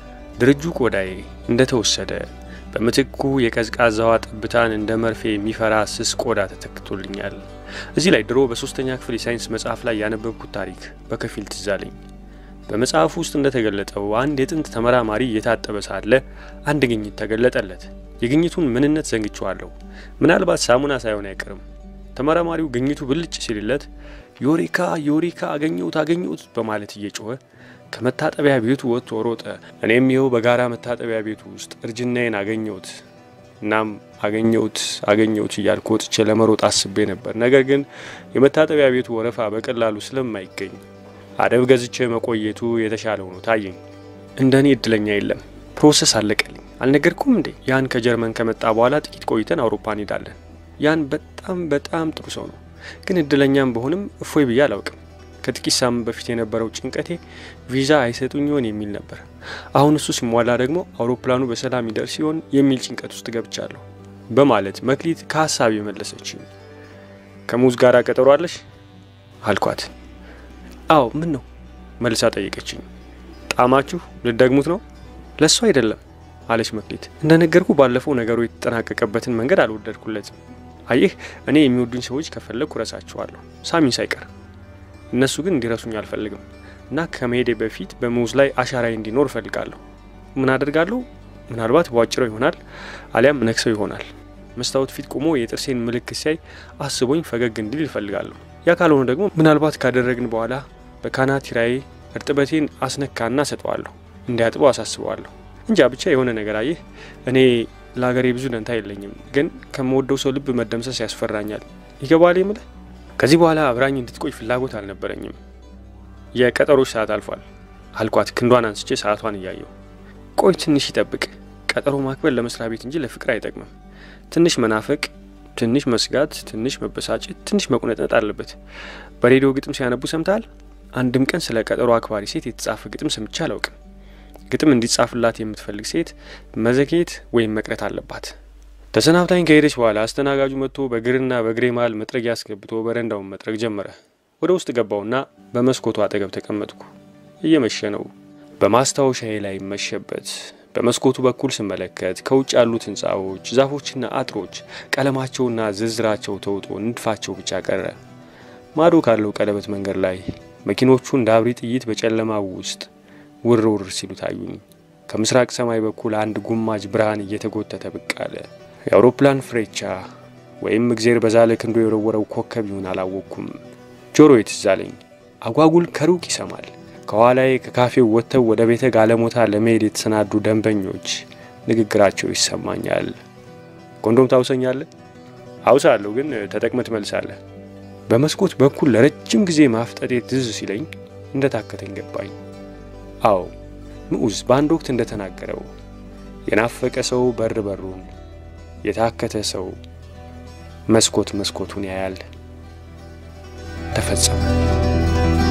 ድርጁ ቆዳዬ እንደተወሰደ በምትኩ የቀዝቃዛዋ ጠብታን እንደ መርፌ የሚፈራ ስስ ቆዳ ተተክቶልኛል። እዚህ ላይ ድሮ በሶስተኛ ክፍል የሳይንስ መጽሐፍ ላይ ያነበብኩት ታሪክ በከፊል ትዝ አለኝ። በመጽሐፉ ውስጥ እንደተገለጠው አንድ የጥንት ተመራማሪ እየታጠበ ሳለ አንድ ግኝት ተገለጠለት። የግኝቱን ምንነት ዘንግቼዋለሁ። ምናልባት ሳሙና ሳይሆን አይቀርም። ተመራማሪው ግኝቱ ብልጭ ሲልለት ዮሪካ ዮሪካ አገኘሁት አገኘሁት በማለት እየጮኸ ከመታጠቢያ ቤቱ ወጥቶ ሮጠ። እኔም ይኸው በጋራ መታጠቢያ ቤቱ ውስጥ እርጅናዬን አገኘሁት። እናም አገኘሁት አገኘሁት እያልኩ ወጥቼ ለመሮጥ አስቤ ነበር። ነገር ግን የመታጠቢያ ቤቱ ወረፋ በቀላሉ ስለማይገኝ አደብ ገዝቼ መቆየቱ የተሻለ ሆኖ ታየኝ። እንደ እኔ እድለኛ የለም። ፕሮሰስ አለቀልኝ። አልነገርኩም እንዴ? ያን ከጀርመን ከመጣ በኋላ ጥቂት ቆይተን አውሮፓ እንሄዳለን። ያን በጣም በጣም ጥሩ ሰው ነው። ግን እድለኛም በሆንም እፎይ ብዬ አላውቅም። ከጥቂት ሳምንት በፊት የነበረው ጭንቀቴ ቪዛ አይሰጡኝ ይሆን የሚል ነበር። አሁን እሱ ሲሟላ ደግሞ አውሮፕላኑ በሰላም ይደርስ ሲሆን የሚል ጭንቀት ውስጥ ገብቻለሁ በማለት መክሊት ከሀሳብ የመለሰችኝ። ከሙዝ ጋር ቀጠሮ አለሽ አልኳት። አዎ ምን ነው መልሳ ጠየቀችኝ። ጣማችሁ ልደግሙት ነው? ለእሱ አይደለም አለች መክሊት። እንደነገርኩ ባለፈው ነገሩ የተጠናቀቀበትን መንገድ አልወደድኩለትም። አየህ እኔ የሚወዱኝ ሰዎች ከፈለግኩ ረሳችኋለሁ፣ ሳሚን ሳይቀር። እነሱ ግን እንዲረሱኝ አልፈልግም እና ከመሄዴ በፊት በሙዝ ላይ አሻራዬ እንዲኖር እፈልጋለሁ። ምን አደርጋለሁ? ምናልባት በዋጭረው ይሆናል፣ አሊያም ነክሰው ይሆናል። መስታወት ፊት ቆሞ የጥርሴን ምልክት ሲያይ አስቦኝ ፈገግ እንዲል ይፈልጋለሁ። ያ ካልሆነ ደግሞ ምናልባት ካደረግን በኋላ በካናቲራዬ እርጥበቴን አስነካና ሰጠዋለሁ፣ እንዲያጥበው አሳስበዋለሁ። እንጃ ብቻ የሆነ ነገር አየህ፣ እኔ ለሀገሬ ብዙ ደንታ የለኝም፣ ግን ከምወደው ሰው ልብ መደምሰስ ያስፈራኛል። ይገባል የምልህ። ከዚህ በኋላ አብራኝ እንድትቆይ ፍላጎት አልነበረኝም። የቀጠሮች ሰዓት አልፏል አልኳት፣ ክንዷን አንስቼ ሰዓቷን እያየው። ቆይ ትንሽ ይጠብቅ። ቀጠሮ ማክበር ለመስሪያ ቤት እንጂ ለፍቅር አይጠቅምም። ትንሽ መናፈቅ፣ ትንሽ መስጋት፣ ትንሽ መበሳጨት፣ ትንሽ መቁነጥነጥ አለበት። በሬዲዮ ግጥም ሲያነቡ ሰምተሃል? አንድም ቀን ስለ ቀጠሮ አክባሪ ሴት የተጻፈ ግጥም ሰምቼ አላውቅም። ግጥም እንዲጻፍላት የምትፈልግ ሴት መዘግየት ወይም መቅረት አለባት። ተሰናብታኝ ከሄደች በኋላ አስተናጋጁ መጥቶ በእግርና በእግሬ መሀል መጥረጊያ አስገብቶ በረንዳውን መጥረግ ጀመረ። ወደ ውስጥ ገባውና በመስኮቱ አጠገብ ተቀመጥኩ። እየመሸ ነው። በማስታወሻዬ ላይ መሸበት። በመስኮቱ በኩል ስመለከት ከውጭ ያሉት ህንፃዎች፣ ዛፎችና አጥሮች ቀለማቸውና ዝርዝራቸው ተውጦ ንድፋቸው ብቻ ቀረ። ማዶ ካለው ቀለበት መንገድ ላይ መኪኖቹ እንደ አብሪ ጥይት በጨለማው ውስጥ ውር ውር ሲሉ ታዩኝ። ከምስራቅ ሰማይ በኩል አንድ ጉማጅ ብርሃን እየተጎተተ ብቅ አለ። የአውሮፕላን ፍሬቻ ወይም እግዜር በዛለ ክንዶ የወረወረው ኮከብ ይሁን አላወቅኩም። ጆሮ ትዝ አለኝ። አጓጉል ከሩቅ ይሰማል። ከኋላዬ ከካፌው ወጥተው ወደ ቤተ ጋለሞታ ለመሄድ የተሰናዱ ደንበኞች ንግግራቸው ይሰማኛል። ኮንዶም ታውሰኛለህ? አውሳለሁ፣ ግን ተጠቅመህ ትመልሳለህ። በመስኮት በኩል ለረጅም ጊዜ ማፍጠጤ ትዝ ሲለኝ እንደ ታከተኝ ገባኝ። አዎ ምዑዝ በአንድ ወቅት እንደ ተናገረው የናፈቀ ሰው በር በሩን፣ የታከተ ሰው መስኮት መስኮቱን ያያል። ተፈጸመ።